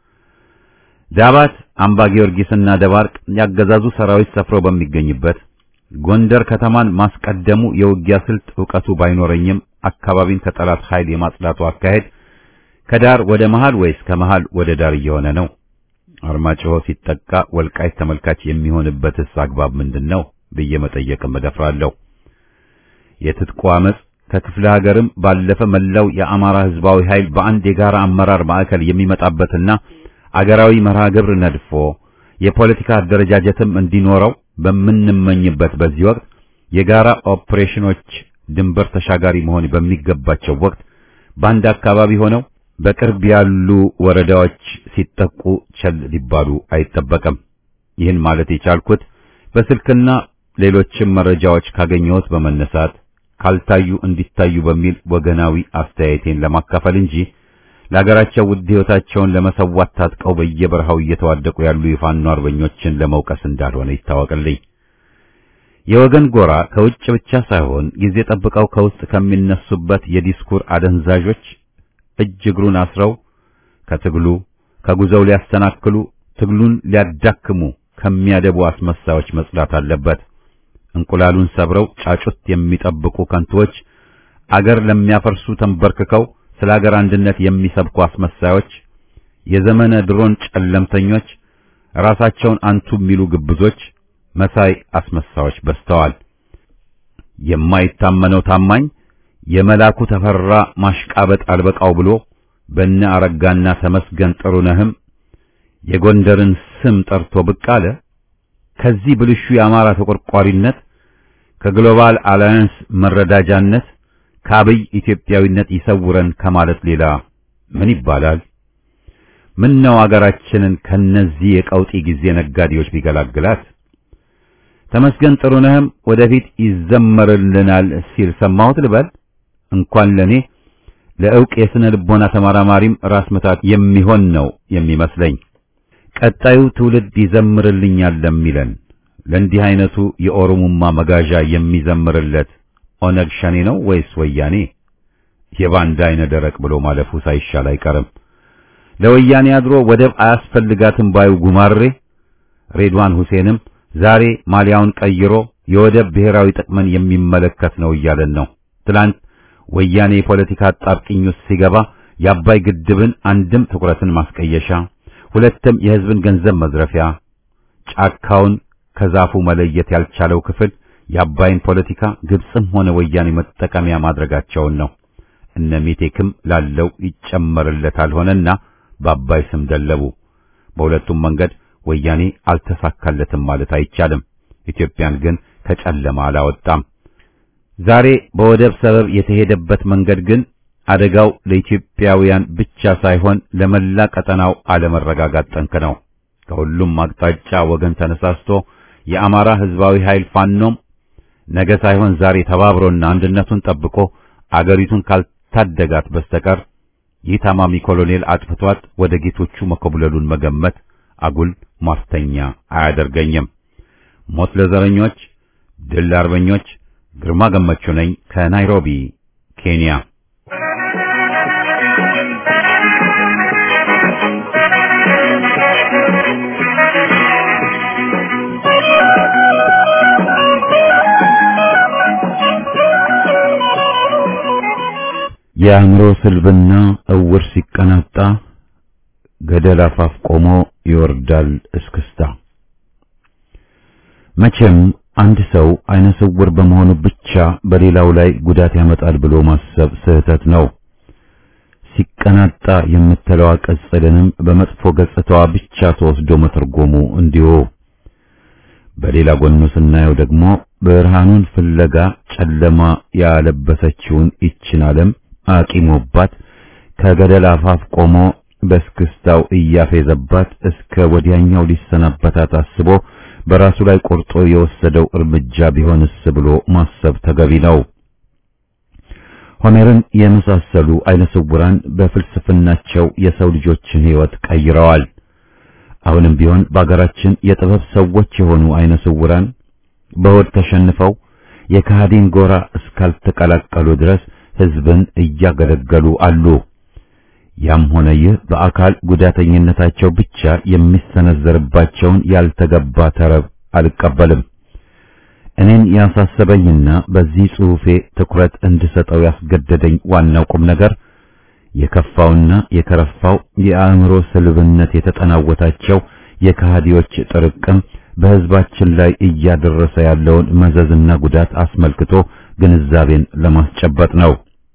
Speaker 1: ዳባት፣ አምባ ጊዮርጊስና ደባርቅ ያገዛዙ ሰራዊት ሰፍሮ በሚገኝበት ጎንደር ከተማን ማስቀደሙ የውጊያ ስልት ዕውቀቱ ባይኖረኝም አካባቢን ከጠላት ኃይል የማጽዳቱ አካሄድ ከዳር ወደ መሃል ወይስ ከመሃል ወደ ዳር እየሆነ ነው? አርማጭሆ ሲጠቃ ወልቃይት ተመልካች የሚሆንበትስ አግባብ ምንድን ነው ብዬ መጠየቅም እደፍራለሁ። የትጥቁ አመጽ ከክፍለ ሀገርም ባለፈ መላው የአማራ ሕዝባዊ ኃይል በአንድ የጋራ አመራር ማዕከል የሚመጣበትና አገራዊ መርሃ ግብር ነድፎ የፖለቲካ አደረጃጀትም እንዲኖረው በምንመኝበት በዚህ ወቅት የጋራ ኦፕሬሽኖች ድንበር ተሻጋሪ መሆን በሚገባቸው ወቅት በአንድ አካባቢ ሆነው በቅርብ ያሉ ወረዳዎች ሲጠቁ ቸል ሊባሉ አይጠበቅም። ይህን ማለት የቻልኩት በስልክና ሌሎችም መረጃዎች ካገኘሁት በመነሳት ካልታዩ እንዲታዩ በሚል ወገናዊ አስተያየቴን ለማካፈል እንጂ ለሀገራቸው ውድ ሕይወታቸውን ለመሰዋት ታጥቀው በየበረሃው እየተዋደቁ ያሉ የፋኖ አርበኞችን ለመውቀስ እንዳልሆነ ይታወቅልኝ። የወገን ጎራ ከውጭ ብቻ ሳይሆን ጊዜ ጠብቀው ከውስጥ ከሚነሱበት የዲስኩር አደንዛዦች እጅ እግሩን አስረው ከትግሉ ከጉዞው ሊያስተናክሉ ትግሉን ሊያዳክሙ ከሚያደቡ አስመሳዮች መጽዳት አለበት። እንቁላሉን ሰብረው ጫጩት የሚጠብቁ ከንቶች አገር ለሚያፈርሱ ተንበርክከው ስለ ሀገር አንድነት የሚሰብኩ አስመሳዮች፣ የዘመነ ድሮን ጨለምተኞች፣ ራሳቸውን አንቱ የሚሉ ግብዞች፣ መሳይ አስመሳዮች በዝተዋል። የማይታመነው ታማኝ የመላኩ ተፈራ ማሽቃበጥ አልበቃው ብሎ በነ አረጋና ተመስገን ጥሩነህም የጎንደርን ስም ጠርቶ ብቅ አለ። ከዚህ ብልሹ የአማራ ተቆርቋሪነት ከግሎባል አላያንስ መረዳጃነት ከአብይ ኢትዮጵያዊነት ይሰውረን ከማለት ሌላ ምን ይባላል? ምን ነው አገራችንን ከነዚህ የቀውጢ ጊዜ ነጋዴዎች ቢገላግላት። ተመስገን ጥሩነህም ወደፊት ይዘመርልናል ሲል ሰማሁት ልበል። እንኳን ለኔ ለዕውቅ የስነ ልቦና ተመራማሪም ራስ ምታት የሚሆን ነው የሚመስለኝ። ቀጣዩ ትውልድ ይዘምርልኛል ለሚለን ለእንዲህ አይነቱ የኦሮሙማ መጋዣ የሚዘምርለት ኦነግ ሸኔ ነው ወይስ ወያኔ? የባንዳ አይነ ደረቅ ብሎ ማለፉ ሳይሻል አይቀርም። ለወያኔ አድሮ ወደብ አያስፈልጋትም ባዩ ጉማሬ ሬድዋን ሁሴንም ዛሬ ማሊያውን ቀይሮ የወደብ ብሔራዊ ጥቅምን የሚመለከት ነው እያለን ነው። ትላንት ወያኔ የፖለቲካ አጣብቂኝ ውስጥ ሲገባ የአባይ ግድብን አንድም ትኩረትን ማስቀየሻ፣ ሁለትም የሕዝብን ገንዘብ መዝረፊያ፣ ጫካውን ከዛፉ መለየት ያልቻለው ክፍል የአባይን ፖለቲካ ግብፅም ሆነ ወያኔ መጠቀሚያ ማድረጋቸውን ነው። እነ ሜቴክም ላለው ይጨመርለታል ሆነና በአባይ ስም ደለቡ። በሁለቱም መንገድ ወያኔ አልተሳካለትም ማለት አይቻልም። ኢትዮጵያን ግን ከጨለማ አላወጣም። ዛሬ በወደብ ሰበብ የተሄደበት መንገድ ግን አደጋው ለኢትዮጵያውያን ብቻ ሳይሆን ለመላ ቀጠናው አለመረጋጋት ጠንክ ነው። ከሁሉም አቅጣጫ ወገን ተነሳስቶ የአማራ ሕዝባዊ ኃይል ፋኖም ነገ ሳይሆን ዛሬ ተባብሮና አንድነቱን ጠብቆ አገሪቱን ካልታደጋት በስተቀር ይህ ታማሚ ኮሎኔል አጥፍቷት ወደ ጌቶቹ መኮብለሉን መገመት አጉል ማስተኛ አያደርገኝም። ሞት ለዘረኞች፣ ድል ለአርበኞች። ግርማ ገመቹ ነኝ ከናይሮቢ ኬንያ። የአእምሮ ስልብና እውር ሲቀናጣ ገደል አፋፍ ቆሞ ይወርዳል እስክስታ። መቼም አንድ ሰው አይነ ስውር በመሆኑ ብቻ በሌላው ላይ ጉዳት ያመጣል ብሎ ማሰብ ስህተት ነው። ሲቀናጣ የምትለዋ ቅጽልንም በመጥፎ ገጽታዋ ብቻ ተወስዶ መተርጎሙ እንዲሁ። በሌላ ጎኑ ስናየው ደግሞ ብርሃኑን ፍለጋ ጨለማ ያለበሰችውን ይችን ዓለም አቂሞባት ከገደል አፋፍ ቆሞ በስክስታው እያፌዘባት እስከ ወዲያኛው ሊሰናበታት አስቦ በራሱ ላይ ቆርጦ የወሰደው እርምጃ ቢሆንስ ብሎ ማሰብ ተገቢ ነው። ሆሜርን የመሳሰሉ አይነ ስውራን በፍልስፍናቸው የሰው ልጆችን ሕይወት ቀይረዋል። አሁንም ቢሆን በአገራችን የጥበብ ሰዎች የሆኑ አይነ ስውራን በሆድ ተሸንፈው የካህዲን ጎራ እስካልተቀላቀሉ ድረስ ሕዝብን እያገለገሉ አሉ። ያም ሆነ ይህ በአካል ጉዳተኝነታቸው ብቻ የሚሰነዘርባቸውን ያልተገባ ተረብ አልቀበልም። እኔን ያሳሰበኝና በዚህ ጽሑፌ ትኩረት እንድሰጠው ያስገደደኝ ዋናው ቁም ነገር የከፋውና የከረፋው የአእምሮ ስልብነት የተጠናወታቸው የከሃዲዎች ጥርቅም በሕዝባችን ላይ እያደረሰ ያለውን መዘዝና ጉዳት አስመልክቶ ግንዛቤን ለማስጨበጥ ነው።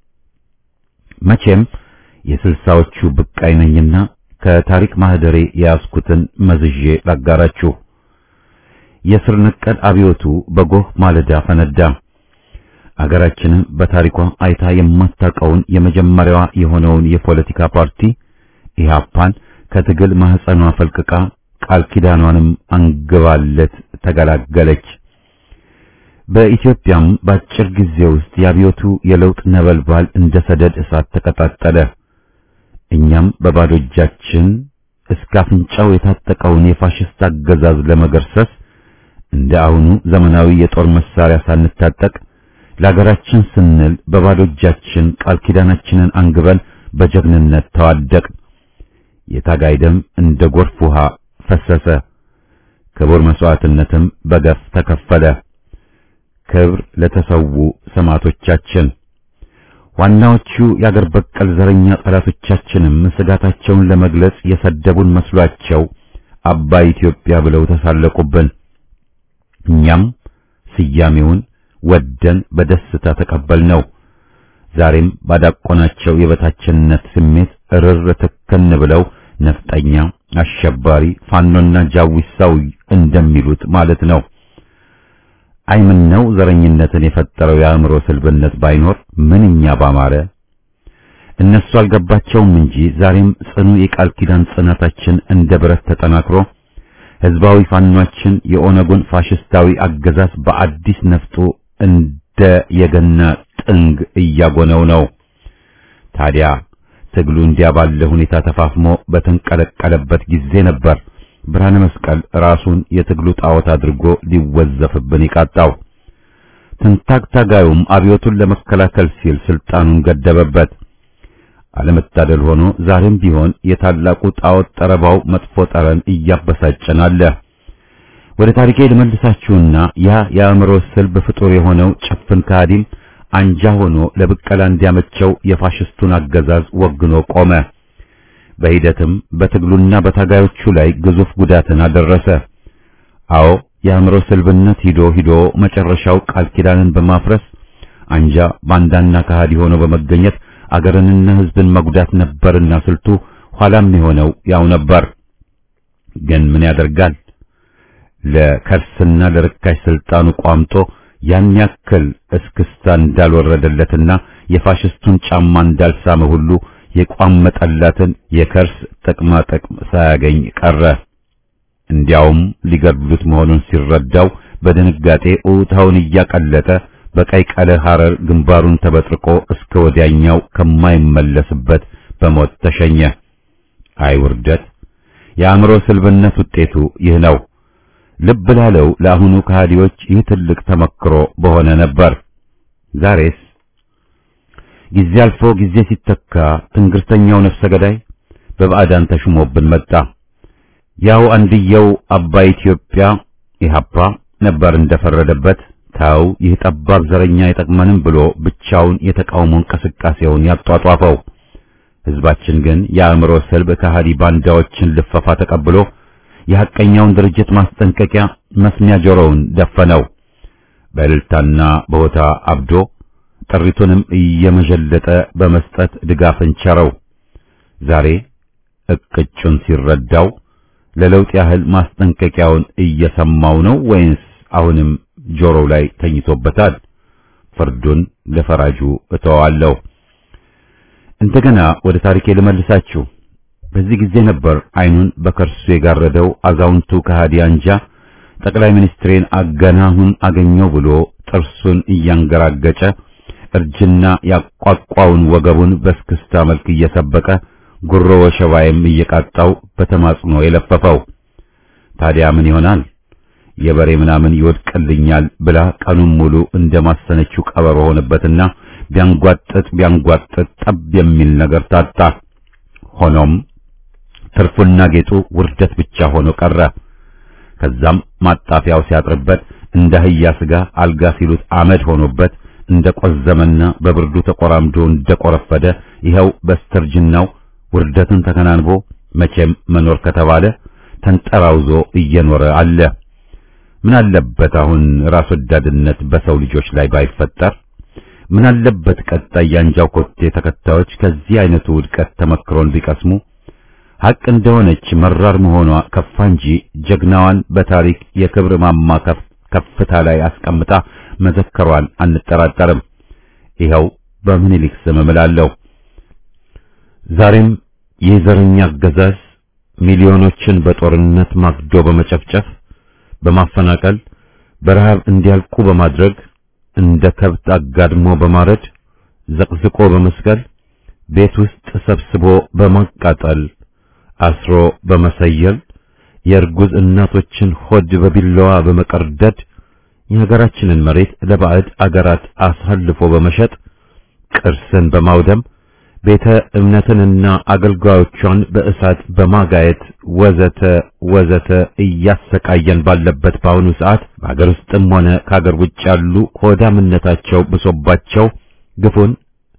Speaker 1: መቼም የስልሳዎቹ ብቃይ ነኝና ከታሪክ ማህደሬ የያዝኩትን መዝዤ ላጋራችሁ። የስር ነቀል አብዮቱ በጎህ ማለዳ ፈነዳ። አገራችንም በታሪኳ አይታ የማታውቀውን የመጀመሪያዋ የሆነውን የፖለቲካ ፓርቲ ኢህአፓን ከትግል ማህፀኗ ፈልቅቃ ቃል ኪዳኗንም አንግባለት ተገላገለች። በኢትዮጵያም በአጭር ጊዜ ውስጥ የአብዮቱ የለውጥ ነበልባል እንደ ሰደድ እሳት ተቀጣጠለ። እኛም በባዶ እጃችን እስከ አፍንጫው የታጠቀውን የፋሽስት አገዛዝ ለመገርሰስ እንደ አሁኑ ዘመናዊ የጦር መሳሪያ ሳንታጠቅ ለሀገራችን ስንል በባዶ እጃችን ቃል ኪዳናችንን አንግበን በጀግንነት ተዋደቅ። የታጋይ ደም እንደ ጎርፍ ውሃ ፈሰሰ። ክቡር መስዋዕትነትም በገፍ ተከፈለ። ክብር ለተሰዉ ሰማዕቶቻችን። ዋናዎቹ የአገር በቀል ዘረኛ ጠላቶቻችንም ስጋታቸውን ለመግለጽ የሰደቡን መስሏቸው አባይ ኢትዮጵያ ብለው ተሳለቁብን። እኛም ስያሜውን ወደን በደስታ ተቀበልነው። ዛሬም ባዳቆናቸው የበታችነት ስሜት እርር ትክን ብለው ነፍጠኛ፣ አሸባሪ፣ ፋኖና ጃዊሳው እንደሚሉት ማለት ነው። አይምነው ዘረኝነትን የፈጠረው የአእምሮ ስልብነት ባይኖር ምንኛ ባማረ። እነሱ አልገባቸውም እንጂ ዛሬም ጽኑ የቃል ኪዳን ጽናታችን እንደ ብረት ተጠናክሮ ህዝባዊ ፋኗችን የኦነጉን ፋሽስታዊ አገዛዝ በአዲስ ነፍጡ እንደ የገና ጥንግ እያጎነው ነው። ታዲያ ትግሉ እንዲያ ባለ ሁኔታ ተፋፍሞ በተንቀለቀለበት ጊዜ ነበር ብርሃነ መስቀል ራሱን የትግሉ ጣዖት አድርጎ ሊወዘፍብን ይቃጣው። ትንታግ ታጋዩም አብዮቱን ለመከላከል ሲል ስልጣኑን ገደበበት። አለመታደል ሆኖ ዛሬም ቢሆን የታላቁ ጣዖት ጠረባው መጥፎ ጠረን እያበሳጨን አለ። ወደ ታሪኬ ልመልሳችሁና ያ የአእምሮ ስልብ ፍጡር የሆነው ጭፍን ከሃዲም አንጃ ሆኖ ለብቀላ እንዲያመቸው የፋሽስቱን አገዛዝ ወግኖ ቆመ። በሂደትም በትግሉና በታጋዮቹ ላይ ግዙፍ ጉዳትን አደረሰ። አዎ የአእምሮ ስልብነት ሂዶ ሂዶ መጨረሻው ቃል ኪዳንን በማፍረስ አንጃ ባንዳና ከሃዲ ሆኖ በመገኘት አገርንና ሕዝብን መጉዳት ነበርና ስልቱ ኋላም የሆነው ያው ነበር። ግን ምን ያደርጋል ለከርስና ለርካሽ ስልጣኑ ቋምጦ ያን ያክል እስክስታ እንዳልወረደለትና የፋሽስቱን ጫማ እንዳልሳመ ሁሉ የቋመጠላትን የከርስ ጥቅማ ጥቅም ሳያገኝ ቀረ። እንዲያውም ሊገድሉት መሆኑን ሲረዳው በድንጋጤ ኡታውን እያቀለጠ በቀይ ቀለ ሐረር ግንባሩን ተበጥርቆ እስከ ወዲያኛው ከማይመለስበት በሞት ተሸኘ። አይ ውርደት! የአእምሮ ስልብነት ውጤቱ ይህ ነው። ልብ ላለው ለአሁኑ ከሃዲዎች ይህ ትልቅ ተመክሮ በሆነ ነበር። ዛሬስ ጊዜ አልፎ ጊዜ ሲተካ ትንግርተኛው ነፍሰ ገዳይ በባዕዳን ተሹሞብን መጣ። ያው አንድየው አባይ ኢትዮጵያ ኢህአፓ ነበር እንደፈረደበት ታው ይህ ጠባብ ዘረኛ አይጠቅመንም ብሎ ብቻውን የተቃውሞ እንቅስቃሴውን ያጧጧፈው። ህዝባችን ግን የአእምሮ ስልብ ከሃዲ ባንዳዎችን ልፈፋ ተቀብሎ የሐቀኛውን ድርጅት ማስጠንቀቂያ መስሚያ ጆሮውን ደፈነው። በእልልታና በሆታ አብዶ ጥሪቱንም እየመዠለጠ በመስጠት ድጋፍን ቸረው። ዛሬ እቅጩን ሲረዳው ለለውጥ ያህል ማስጠንቀቂያውን እየሰማው ነው ወይንስ አሁንም ጆሮው ላይ ተኝቶበታል? ፍርዱን ለፈራጁ እተዋለሁ። እንደገና ወደ ታሪኬ ልመልሳችሁ። በዚህ ጊዜ ነበር አይኑን በከርሱ የጋረደው አዛውንቱ ከሃዲ አንጃ ጠቅላይ ሚኒስትሬን አገናሁን አገኘው ብሎ ጥርሱን እያንገራገጨ እርጅና ያቋቋውን ወገቡን በስክስታ መልክ እየሰበቀ ጉሮ ወሸባይም እየቃጣው በተማጽኖ የለፈፈው። ታዲያ ምን ይሆናል? የበሬ ምናምን ይወድቅልኛል ብላ ቀኑን ሙሉ እንደማሰነችው ቀበሮ ሆነበትና ቢያንጓጥጥ ቢያንጓጥጥ ጠብ የሚል ነገር ታጣ። ሆኖም ትርፉና ጌጡ ውርደት ብቻ ሆኖ ቀረ። ከዛም ማጣፊያው ሲያጥርበት እንደ አህያ ስጋ አልጋ ሲሉት አመድ ሆኖበት እንደ ቆዘመና በብርዱ ተቆራምዶ እንደ ቆረፈደ ይኸው በስተርጅናው ውርደትን ተከናንቦ መቼም መኖር ከተባለ ተንጠራውዞ እየኖረ አለ። ምን አለበት አሁን ራስ ወዳድነት በሰው ልጆች ላይ ባይፈጠር? ምን አለበት ቀጣይ ያንጃው ኮቴ ተከታዮች ከዚህ አይነቱ ውድቀት ተመክሮን ቢቀስሙ? ሐቅ እንደሆነች መራር መሆኗ ከፋ እንጂ ጀግናዋን በታሪክ የክብር ማማ ከፍታ ላይ አስቀምጣ መዘከሯን አንጠራጠርም። ይኸው በምኒልክ ስም እምላለሁ። ዛሬም የዘረኛ አገዛዝ ሚሊዮኖችን በጦርነት ማግዶ በመጨፍጨፍ በማፈናቀል በረሃብ እንዲያልቁ በማድረግ እንደ ከብት አጋድሞ በማረድ ዘቅዝቆ በመስቀል ቤት ውስጥ ሰብስቦ በማቃጠል አስሮ በመሰየል የእርጉዝ እናቶችን ሆድ በቢላዋ በመቀርደድ የሀገራችንን መሬት ለባዕድ አገራት አሳልፎ በመሸጥ ቅርስን በማውደም ቤተ እምነትንና አገልጋዮቿን በእሳት በማጋየት ወዘተ ወዘተ እያሰቃየን ባለበት በአሁኑ ሰዓት በአገር ውስጥም ሆነ ከአገር ውጭ ያሉ ሆዳምነታቸው ብሶባቸው ግፉን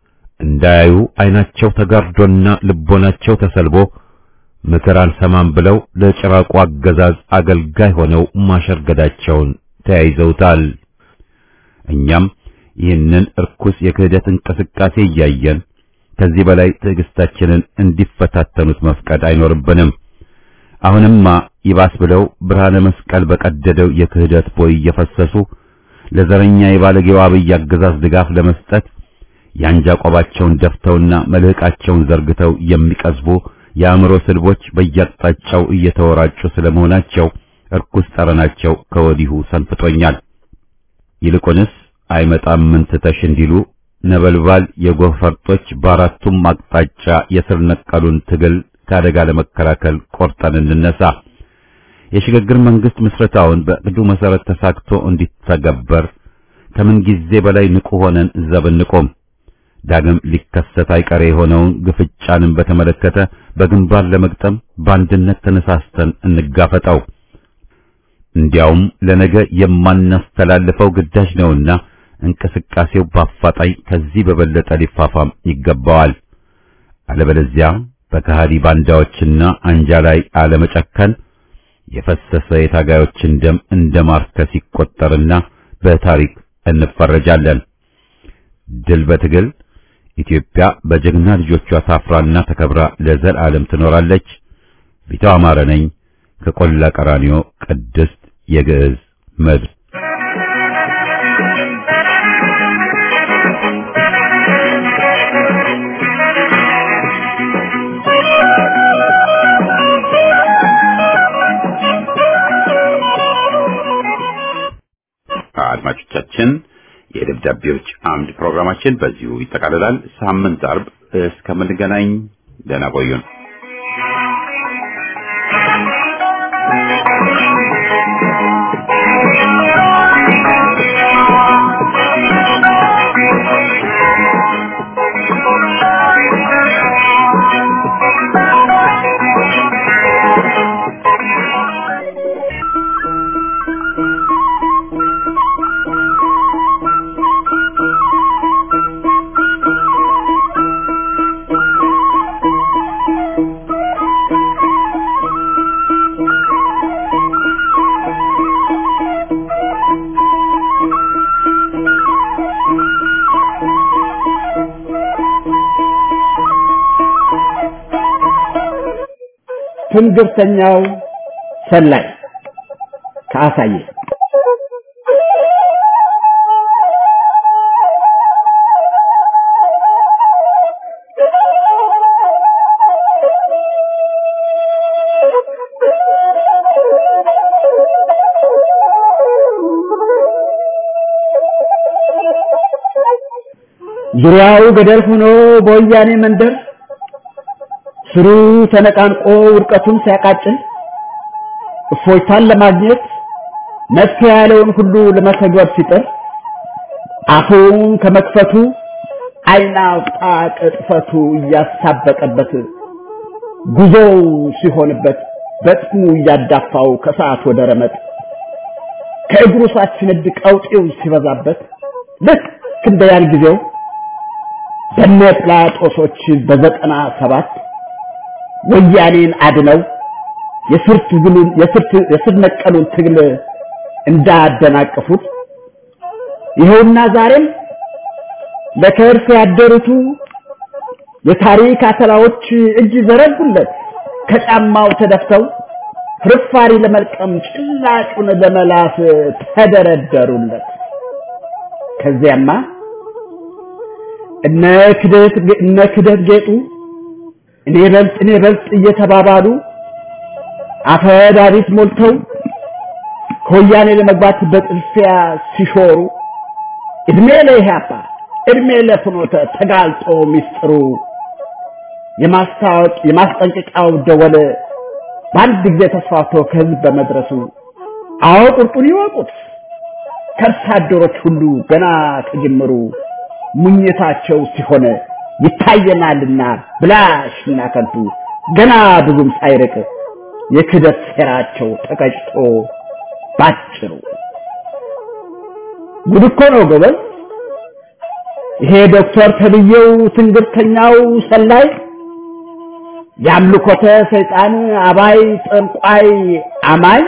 Speaker 1: እንዳያዩ አይናቸው ተጋርዶና ልቦናቸው ተሰልቦ ምክር አልሰማም ብለው ለጭራቁ አገዛዝ አገልጋይ ሆነው ማሸርገዳቸውን ተያይዘውታል። እኛም ይህንን እርኩስ የክህደት እንቅስቃሴ እያየን ከዚህ በላይ ትዕግስታችንን እንዲፈታተኑት መፍቀድ አይኖርብንም። አሁንማ ይባስ ብለው ብርሃነ መስቀል በቀደደው የክህደት ቦይ እየፈሰሱ ለዘረኛ የባለጌው አብይ አገዛዝ ድጋፍ ለመስጠት የአንጃ ቆባቸውን ደፍተውና መልህቃቸውን ዘርግተው የሚቀዝቡ የአእምሮ ስልቦች በየአቅጣጫው እየተወራጩ ስለመሆናቸው እርኩስ ጠረናቸው ከወዲሁ ሰንፍጦኛል። ይልቁንስ አይመጣም ምን ትተሽ እንዲሉ ነበልባል የጎህ ፈርጦች በአራቱም አቅጣጫ የስር ነቀሉን ትግል ከአደጋ ለመከላከል ቆርጠን እንነሳ። የሽግግር መንግስት ምስረታውን በእቅዱ መሰረት ተሳክቶ እንዲተገበር ከምን ጊዜ በላይ ንቁ ሆነን ዘብ እንቆም። ዳግም ሊከሰት አይቀሬ የሆነውን ግፍጫንን በተመለከተ በግንባር ለመግጠም በአንድነት ተነሳስተን እንጋፈጠው። እንዲያውም ለነገ የማናስተላልፈው ግዳጅ ነውና እንቅስቃሴው በአፋጣኝ ከዚህ በበለጠ ሊፋፋም ይገባዋል። አለበለዚያ በከሃዲ ባንዳዎችና አንጃ ላይ አለመጨከን የፈሰሰ የታጋዮችን ደም እንደ ማርከስ ይቆጠርና በታሪክ እንፈረጃለን። ድል በትግል ኢትዮጵያ በጀግና ልጆቿ ታፍራና ተከብራ ለዘላለም ትኖራለች። ቢታው አማረ ነኝ ከቆላ ቀራኒዮ ቅድስት የግዕዝ ምድር። አድማጮቻችን የደብዳቤዎች አምድ ፕሮግራማችን በዚሁ ይጠቃልላል። ሳምንት አርብ እስከምንገናኝ ደህና ቆዩን።
Speaker 4: ትንግርተኛው ሰላይ ከአሳየ ዙሪያው ገደል ሆኖ በወያኔ መንደር ስሩ ተነቃንቆ ውድቀቱን ሲያቃጭል እፎይታን ለማግኘት መፍትሄ ያለውን ሁሉ ለመተግበር ሲጥር አፉን ከመክፈቱ ዓይን አውጣ ቅጥፈቱ እያሳበቀበት ጉዞው ሲሆንበት በጥሙ እያዳፋው ከሰዓት ወደ ረመጥ ከእግሩ ሳትነድ ቀውጤው ሲበዛበት ልክ እንደ ያን ጊዜው በነ ጲላጦሶች በዘጠና ሰባት ወያኔን አድነው የስር ትግሉን የስር ነቀሉን ትግል እንዳደናቀፉት ይኸውና ዛሬም ለከርስ ያደሩቱ የታሪክ አተላዎች እጅ ዘረጉለት ከጫማው ተደፍተው ፍርፋሪ ለመልቀም ጭላጩን ለመላስ ተደረደሩለት። ከዚያማ እነ ክደት እነ ክደት ጌጡ እኔ በልጥ እኔ በልጥ እየተባባሉ አፈዳሪት ሞልተው ከወያኔ ለመግባት በጥልፊያ ሲሾሩ እድሜ ለኢህአፓ እድሜ ለፍኖተ ተጋልጦ ሚስጥሩ የማስታወቅ የማስጠንቀቂያው ደወል በአንድ ጊዜ ተስፋፍቶ ከህዝብ በመድረሱ አዎ ቁርጡን ይወቁት ከርሳ አደሮች ሁሉ ገና ከጅምሩ ሙኝታቸው ሲሆን ይታየናልና ብላሽና ከንቱ ገና ብዙም ሳይርቅ የክደት ሴራቸው ተቀጭቶ ባጭሩ ጉድ እኮ ነው ጎበዝ። ይሄ ዶክተር ተብዬው ትንግርተኛው ሰላይ የአምልኮተ ሰይጣን አባይ ጠንቋይ አማኝ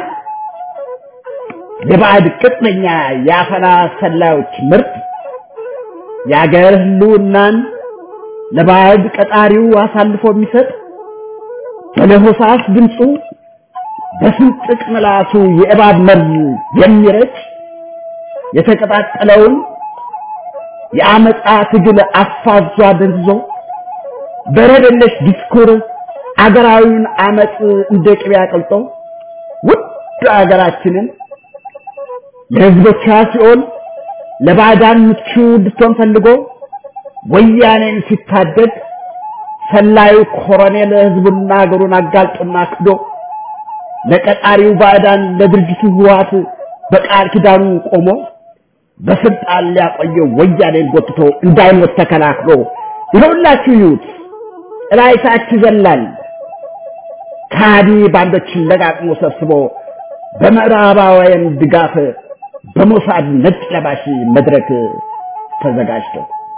Speaker 4: የባዕድ ቅጥነኛ የአፈና ሰላዮች ምርት የአገር ህልውናን ለባዕድ ቀጣሪው አሳልፎ የሚሰጥ በለሆሳስ ድምፁ በስንጥቅ ምላሱ የእባብ መርዝ የሚረጭ የተቀጣጠለውን የአመፃ ትግል አፋዟ ደንዝዞ በረደለሽ ዲስኩር አገራዊውን አመፅ እንደ ቅቤ አቅልጦ ውድ አገራችንን ለህዝቦቿ ሲኦል ለባዕዳን ምቹ እንድትሆን ፈልጎ ወያኔን ሲታደግ ሰላዩ ኮሎኔል ህዝቡና አገሩን አጋልጦና ክዶ ለቀጣሪው ባዕዳን ለድርጅቱ ህወሓት በቃል ኪዳኑ ቆሞ በስልጣን ሊያቆየው ወያኔን ጎትቶ እንዳይሞት ተከላክሎ ይኸውላችሁ ይዩት ጥላይታች ይዘላል ካዲ ባንዶችን ለቃቅሞ ሰብስቦ በምዕራባውያን ድጋፍ በሞሳድ ነጭ ለባሽ መድረክ ተዘጋጅቶ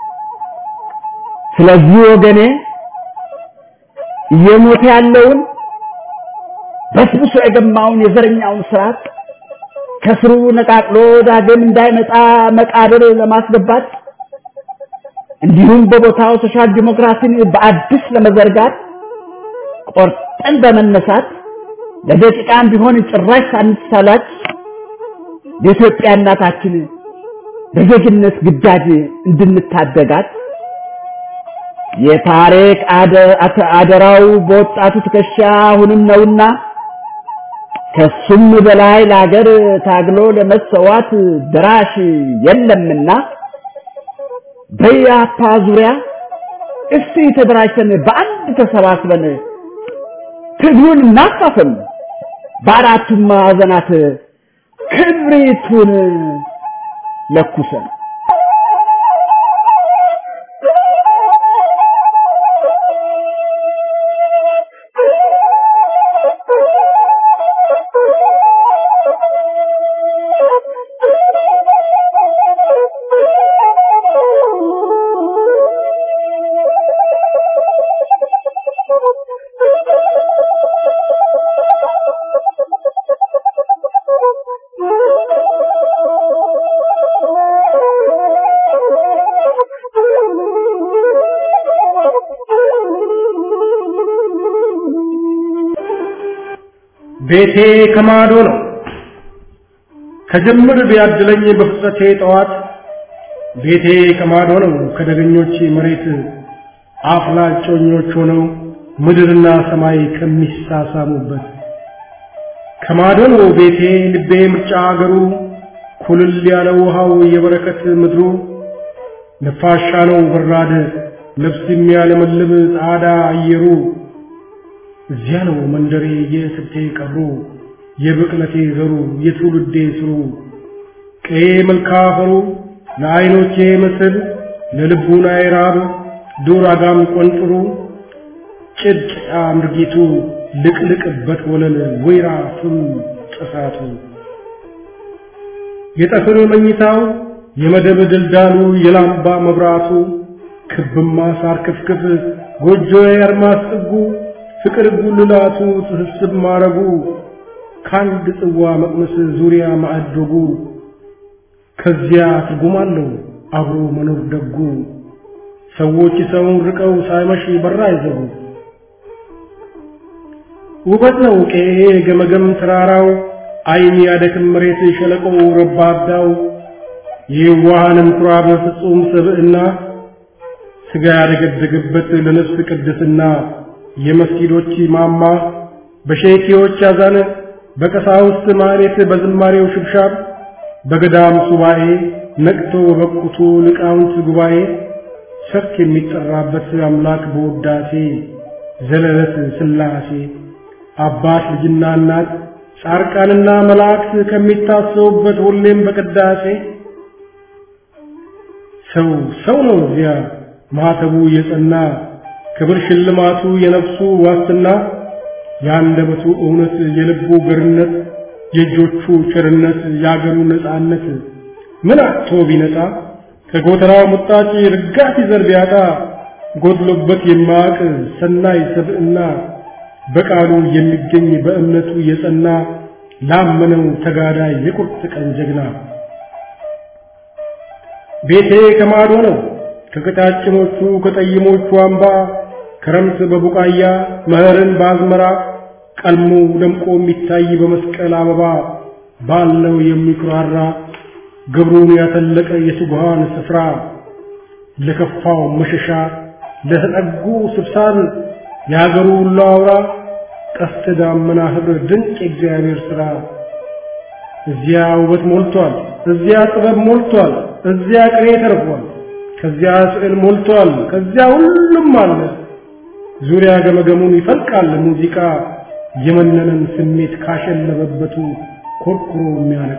Speaker 4: ስለዚህ ወገኔ እየሞተ ያለውን በስብሶ የገማውን የዘረኛውን ስርዓት ከስሩ ነቃቅሎ ዳግም እንዳይመጣ መቃብር ለማስገባት እንዲሁም በቦታው ሶሻል ዲሞክራሲን በአዲስ ለመዘርጋት ቆርጠን በመነሳት ለደቂቃም ቢሆን ጭራሽ ሳንሳላች የኢትዮጵያ እናታችን በዜግነት ግዳጅ እንድንታደጋት የታሪክ አደራው በወጣቱ ትከሻ አሁንም ነውና ከሱም በላይ ለሀገር ታግሎ ለመሰዋት ድራሽ የለምና በያፓ ዙሪያ እስቲ ተደራጅተን በአንድ ተሰባስበን ትግሉን እናፋፍም፣ በአራቱም ማዕዘናት ክብሪቱን ለኩሰን
Speaker 5: ቤቴ ከማዶ ነው ከጅምር ቢያድለኝ በፍጥረቴ ጠዋት ቤቴ ከማዶ ነው ከደገኞች መሬት አፍላጮኞች ሆነው ምድርና ሰማይ ከሚሳሳሙበት ከማዶ ነው ቤቴ ልቤ ምርጫ አገሩ ኩልል ያለ ውሃው የበረከት ምድሩ ነፋሻ ነው በራድ ነፍስ የሚያለመልም ጻዳ አየሩ እዚያ ነው መንደሬ የስቴ ቀብሩ የብቅለቴ ዘሩ የትውልዴ ስሩ ቀዬ መልካ አፈሩ ለዓይኖቼ ምስል ለልቡናዬ ራብ ዱር አጋም ቆንጥሩ ጭድ አምርጊቱ ልቅልቅበት ወለል ወይራ ፍም ጥሳቱ የጠፍር መኝታው የመደብ ድልዳሉ የላምባ መብራቱ ክብማ ሳር ክፍክፍ ጎጆዬ አርማስ ጥጉ ፍቅር ጉልላቱ ትህስብ ማረጉ ከአንድ ጽዋ መቅመስ ዙሪያ ማዕዶጉ ከዚያ ትርጉም አለው አብሮ መኖር ደጉ ሰዎች ሰውን ርቀው ሳይመሽ በራ አይዘጉ ውበት ነው ቄሄ ገመገም ተራራው አይን ያደክም መሬት ሸለቆው ረባዳው የዋሃንም ኩራብ ፍጹም ስብዕና ስጋ ያደገደገበት ለነፍስ ቅድስና የመስጊዶች ማማ በሼኪዎች አዛነ በቀሳውስት ማህሌት በዝማሬው ሽብሻብ በገዳም ሱባኤ ነቅቶ በበቁቱ ሊቃውንት ጉባኤ ሰርክ የሚጠራበት አምላክ በውዳሴ ዘለለት ስላሴ አባት ልጅና እናት ጻርቃንና መላእክት ከሚታሰቡበት ሁሌም በቅዳሴ ሰው ሰው ነው እዚያ ማህተቡ የጸና ክብር ሽልማቱ የነፍሱ ዋስትና የአንደበቱ እውነት የልቡ ገርነት የእጆቹ ቸርነት የአገሩ ነፃነት ምን አጥቶ ቢነጻ ከጎተራው ሙጣጭ ርጋፊ ዘር ቢያጣ ጎድሎበት የማያውቅ ሰናይ ሰብዕና በቃሉ የሚገኝ በእምነቱ የጸና ላመነው ተጋዳይ የቁርጥ ቀን ጀግና ቤቴ ከማዶ ነው ከቀጫጭኖቹ ከጠይሞቹ አምባ ክረምት በቡቃያ መኸርን በአዝመራ ቀልሞ ደምቆ የሚታይ በመስቀል አበባ ባለው የሚኩራራ ግብሩን ያተለቀ የትጉሃን ስፍራ ለከፋው መሸሻ ለተጠጉ ስብሳን የሀገሩ ሁሉ አውራ ቀስተ ዳመና ኅብር ድንቅ የእግዚአብሔር ሥራ እዚያ ውበት ሞልቷል፣ እዚያ ጥበብ ሞልቷል፣ እዚያ ቅኔ ተርፏል፣ ከዚያ ስዕል ሞልቷል፣ ከዚያ ሁሉም አለ። ዙሪያ ገመገሙን ይፈልቃል ሙዚቃ የመነነን ስሜት ካሸለበበቱ ኮርኩሮ የሚያነቃ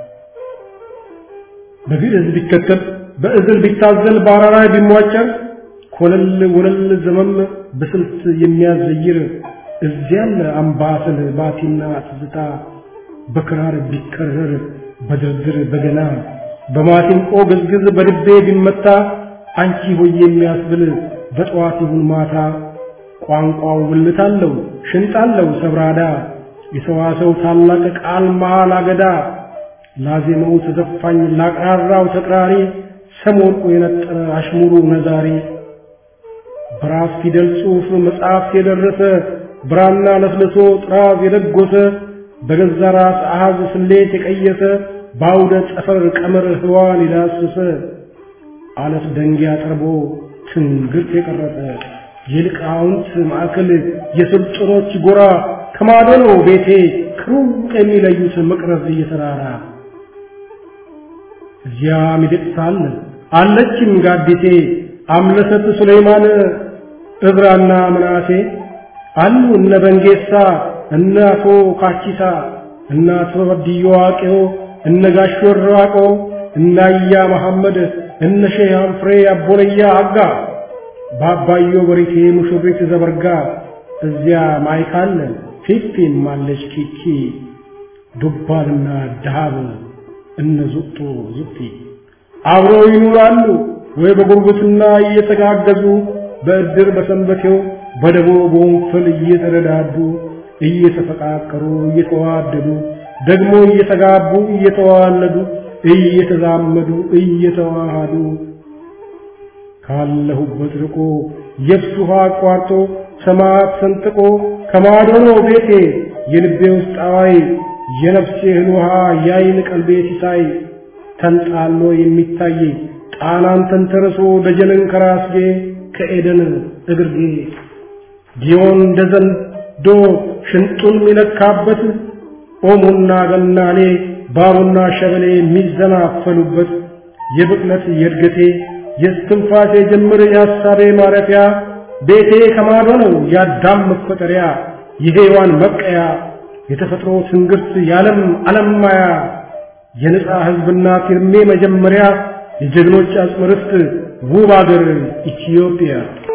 Speaker 5: በግዕዝ ቢከተል በእዝል ቢታዘል በአራራይ ቢሟጨር ኮለል ወለል ዘመም በስልት የሚያዘይር እዚያለ አምባሰል ባቲና ትዝታ በክራር ቢከረር በድርድር በገና በማሲንቆ ግዝግዝ በድቤ ቢመታ አንቺ ሆይ የሚያስብል በጠዋት ይሁን ማታ ቋንቋው ብልት አለው ሽንጥ አለው ሰብራዳ የሰዋሰው ታላቅ ቃል መሃል አገዳ ላዜመው ተዘፋኝ ላቅራራው ተቅራሪ ሰም ወርቁ የነጠረ አሽሙሩ ነዛሪ በራስ ፊደል ጽሑፍ መጽሐፍ የደረሰ ብራና ለስልሶ ጥራዝ የደጎሰ በገዛ ራስ አሃዝ ስሌት የቀየሰ በአውደ ጠፈር ቀመር ህዋን የዳሰሰ አለት ደንጊያ ጠርቦ ትንግርት የቀረጸ የሊቃውንት ማዕከል የስልጡኖች ጎራ ከማዶ ነው ቤቴ ከሩቅ የሚለዩት መቅረዝ እየተራራ እዚያ ሚደቅሳ አለ አለችም ጋዲሴ አምለሰት ሱሌይማን እብራና ምናሴ አሉ እነ በንጌሳ እነ አቶ ካቺሳ እነ አቶ በድዮ ዋቄዮ እነ ጋሽ ወራቆ እነ አያ መሐመድ እነ ሼህ አንፍሬ አቦለያ አጋ በአባዮ በሪቴ ሙሽሪት ዘበርጋ እዚያ ማይካለ ፊፊም አለች ኪኪ ዱባልና ዳሃብ እነ ዙጦ ዙቲ አብረው ይኖራሉ ወይ በጉርብትና እየተጋገዙ በእድር በሰንበቴው በደቦ በወንፈል እየተረዳዱ እየተፈቃቀሩ እየተዋደዱ ደግሞ እየተጋቡ እየተዋለዱ እየተዛመዱ እየተዋሃዱ ካለሁበት ርቆ የብስ ውሃ አቋርጦ ሰማያት ሰንጥቆ ከማዶ ነው ቤቴ የልቤ ውስጥ አዋይ የነፍሴ እህል ውሃ ያይን ቀልቤ ሲሳይ ተንጣሎ የሚታይ ጣናን ተንተርሶ ደጀንን ከራስጌ ከኤደን እግርጌ ጊዮን እንደ ዘንዶ ሽንጡን የሚለካበት ኦሞና ገናሌ ባቡና ሸበሌ የሚዘናፈሉበት የብቅለት የእድገቴ የስትንፋሴ ጅምር የሐሳቤ ማረፊያ ቤቴ ከማዶ ነው የአዳም መፈጠሪያ የሔዋን መብቀያ የተፈጥሮ ትንግርት የዓለም ዓለም ማያ የነጻ ሕዝብና ፊርሜ መጀመሪያ የጀግኖች አጽመ ርስት ውብ አገር ኢትዮጵያ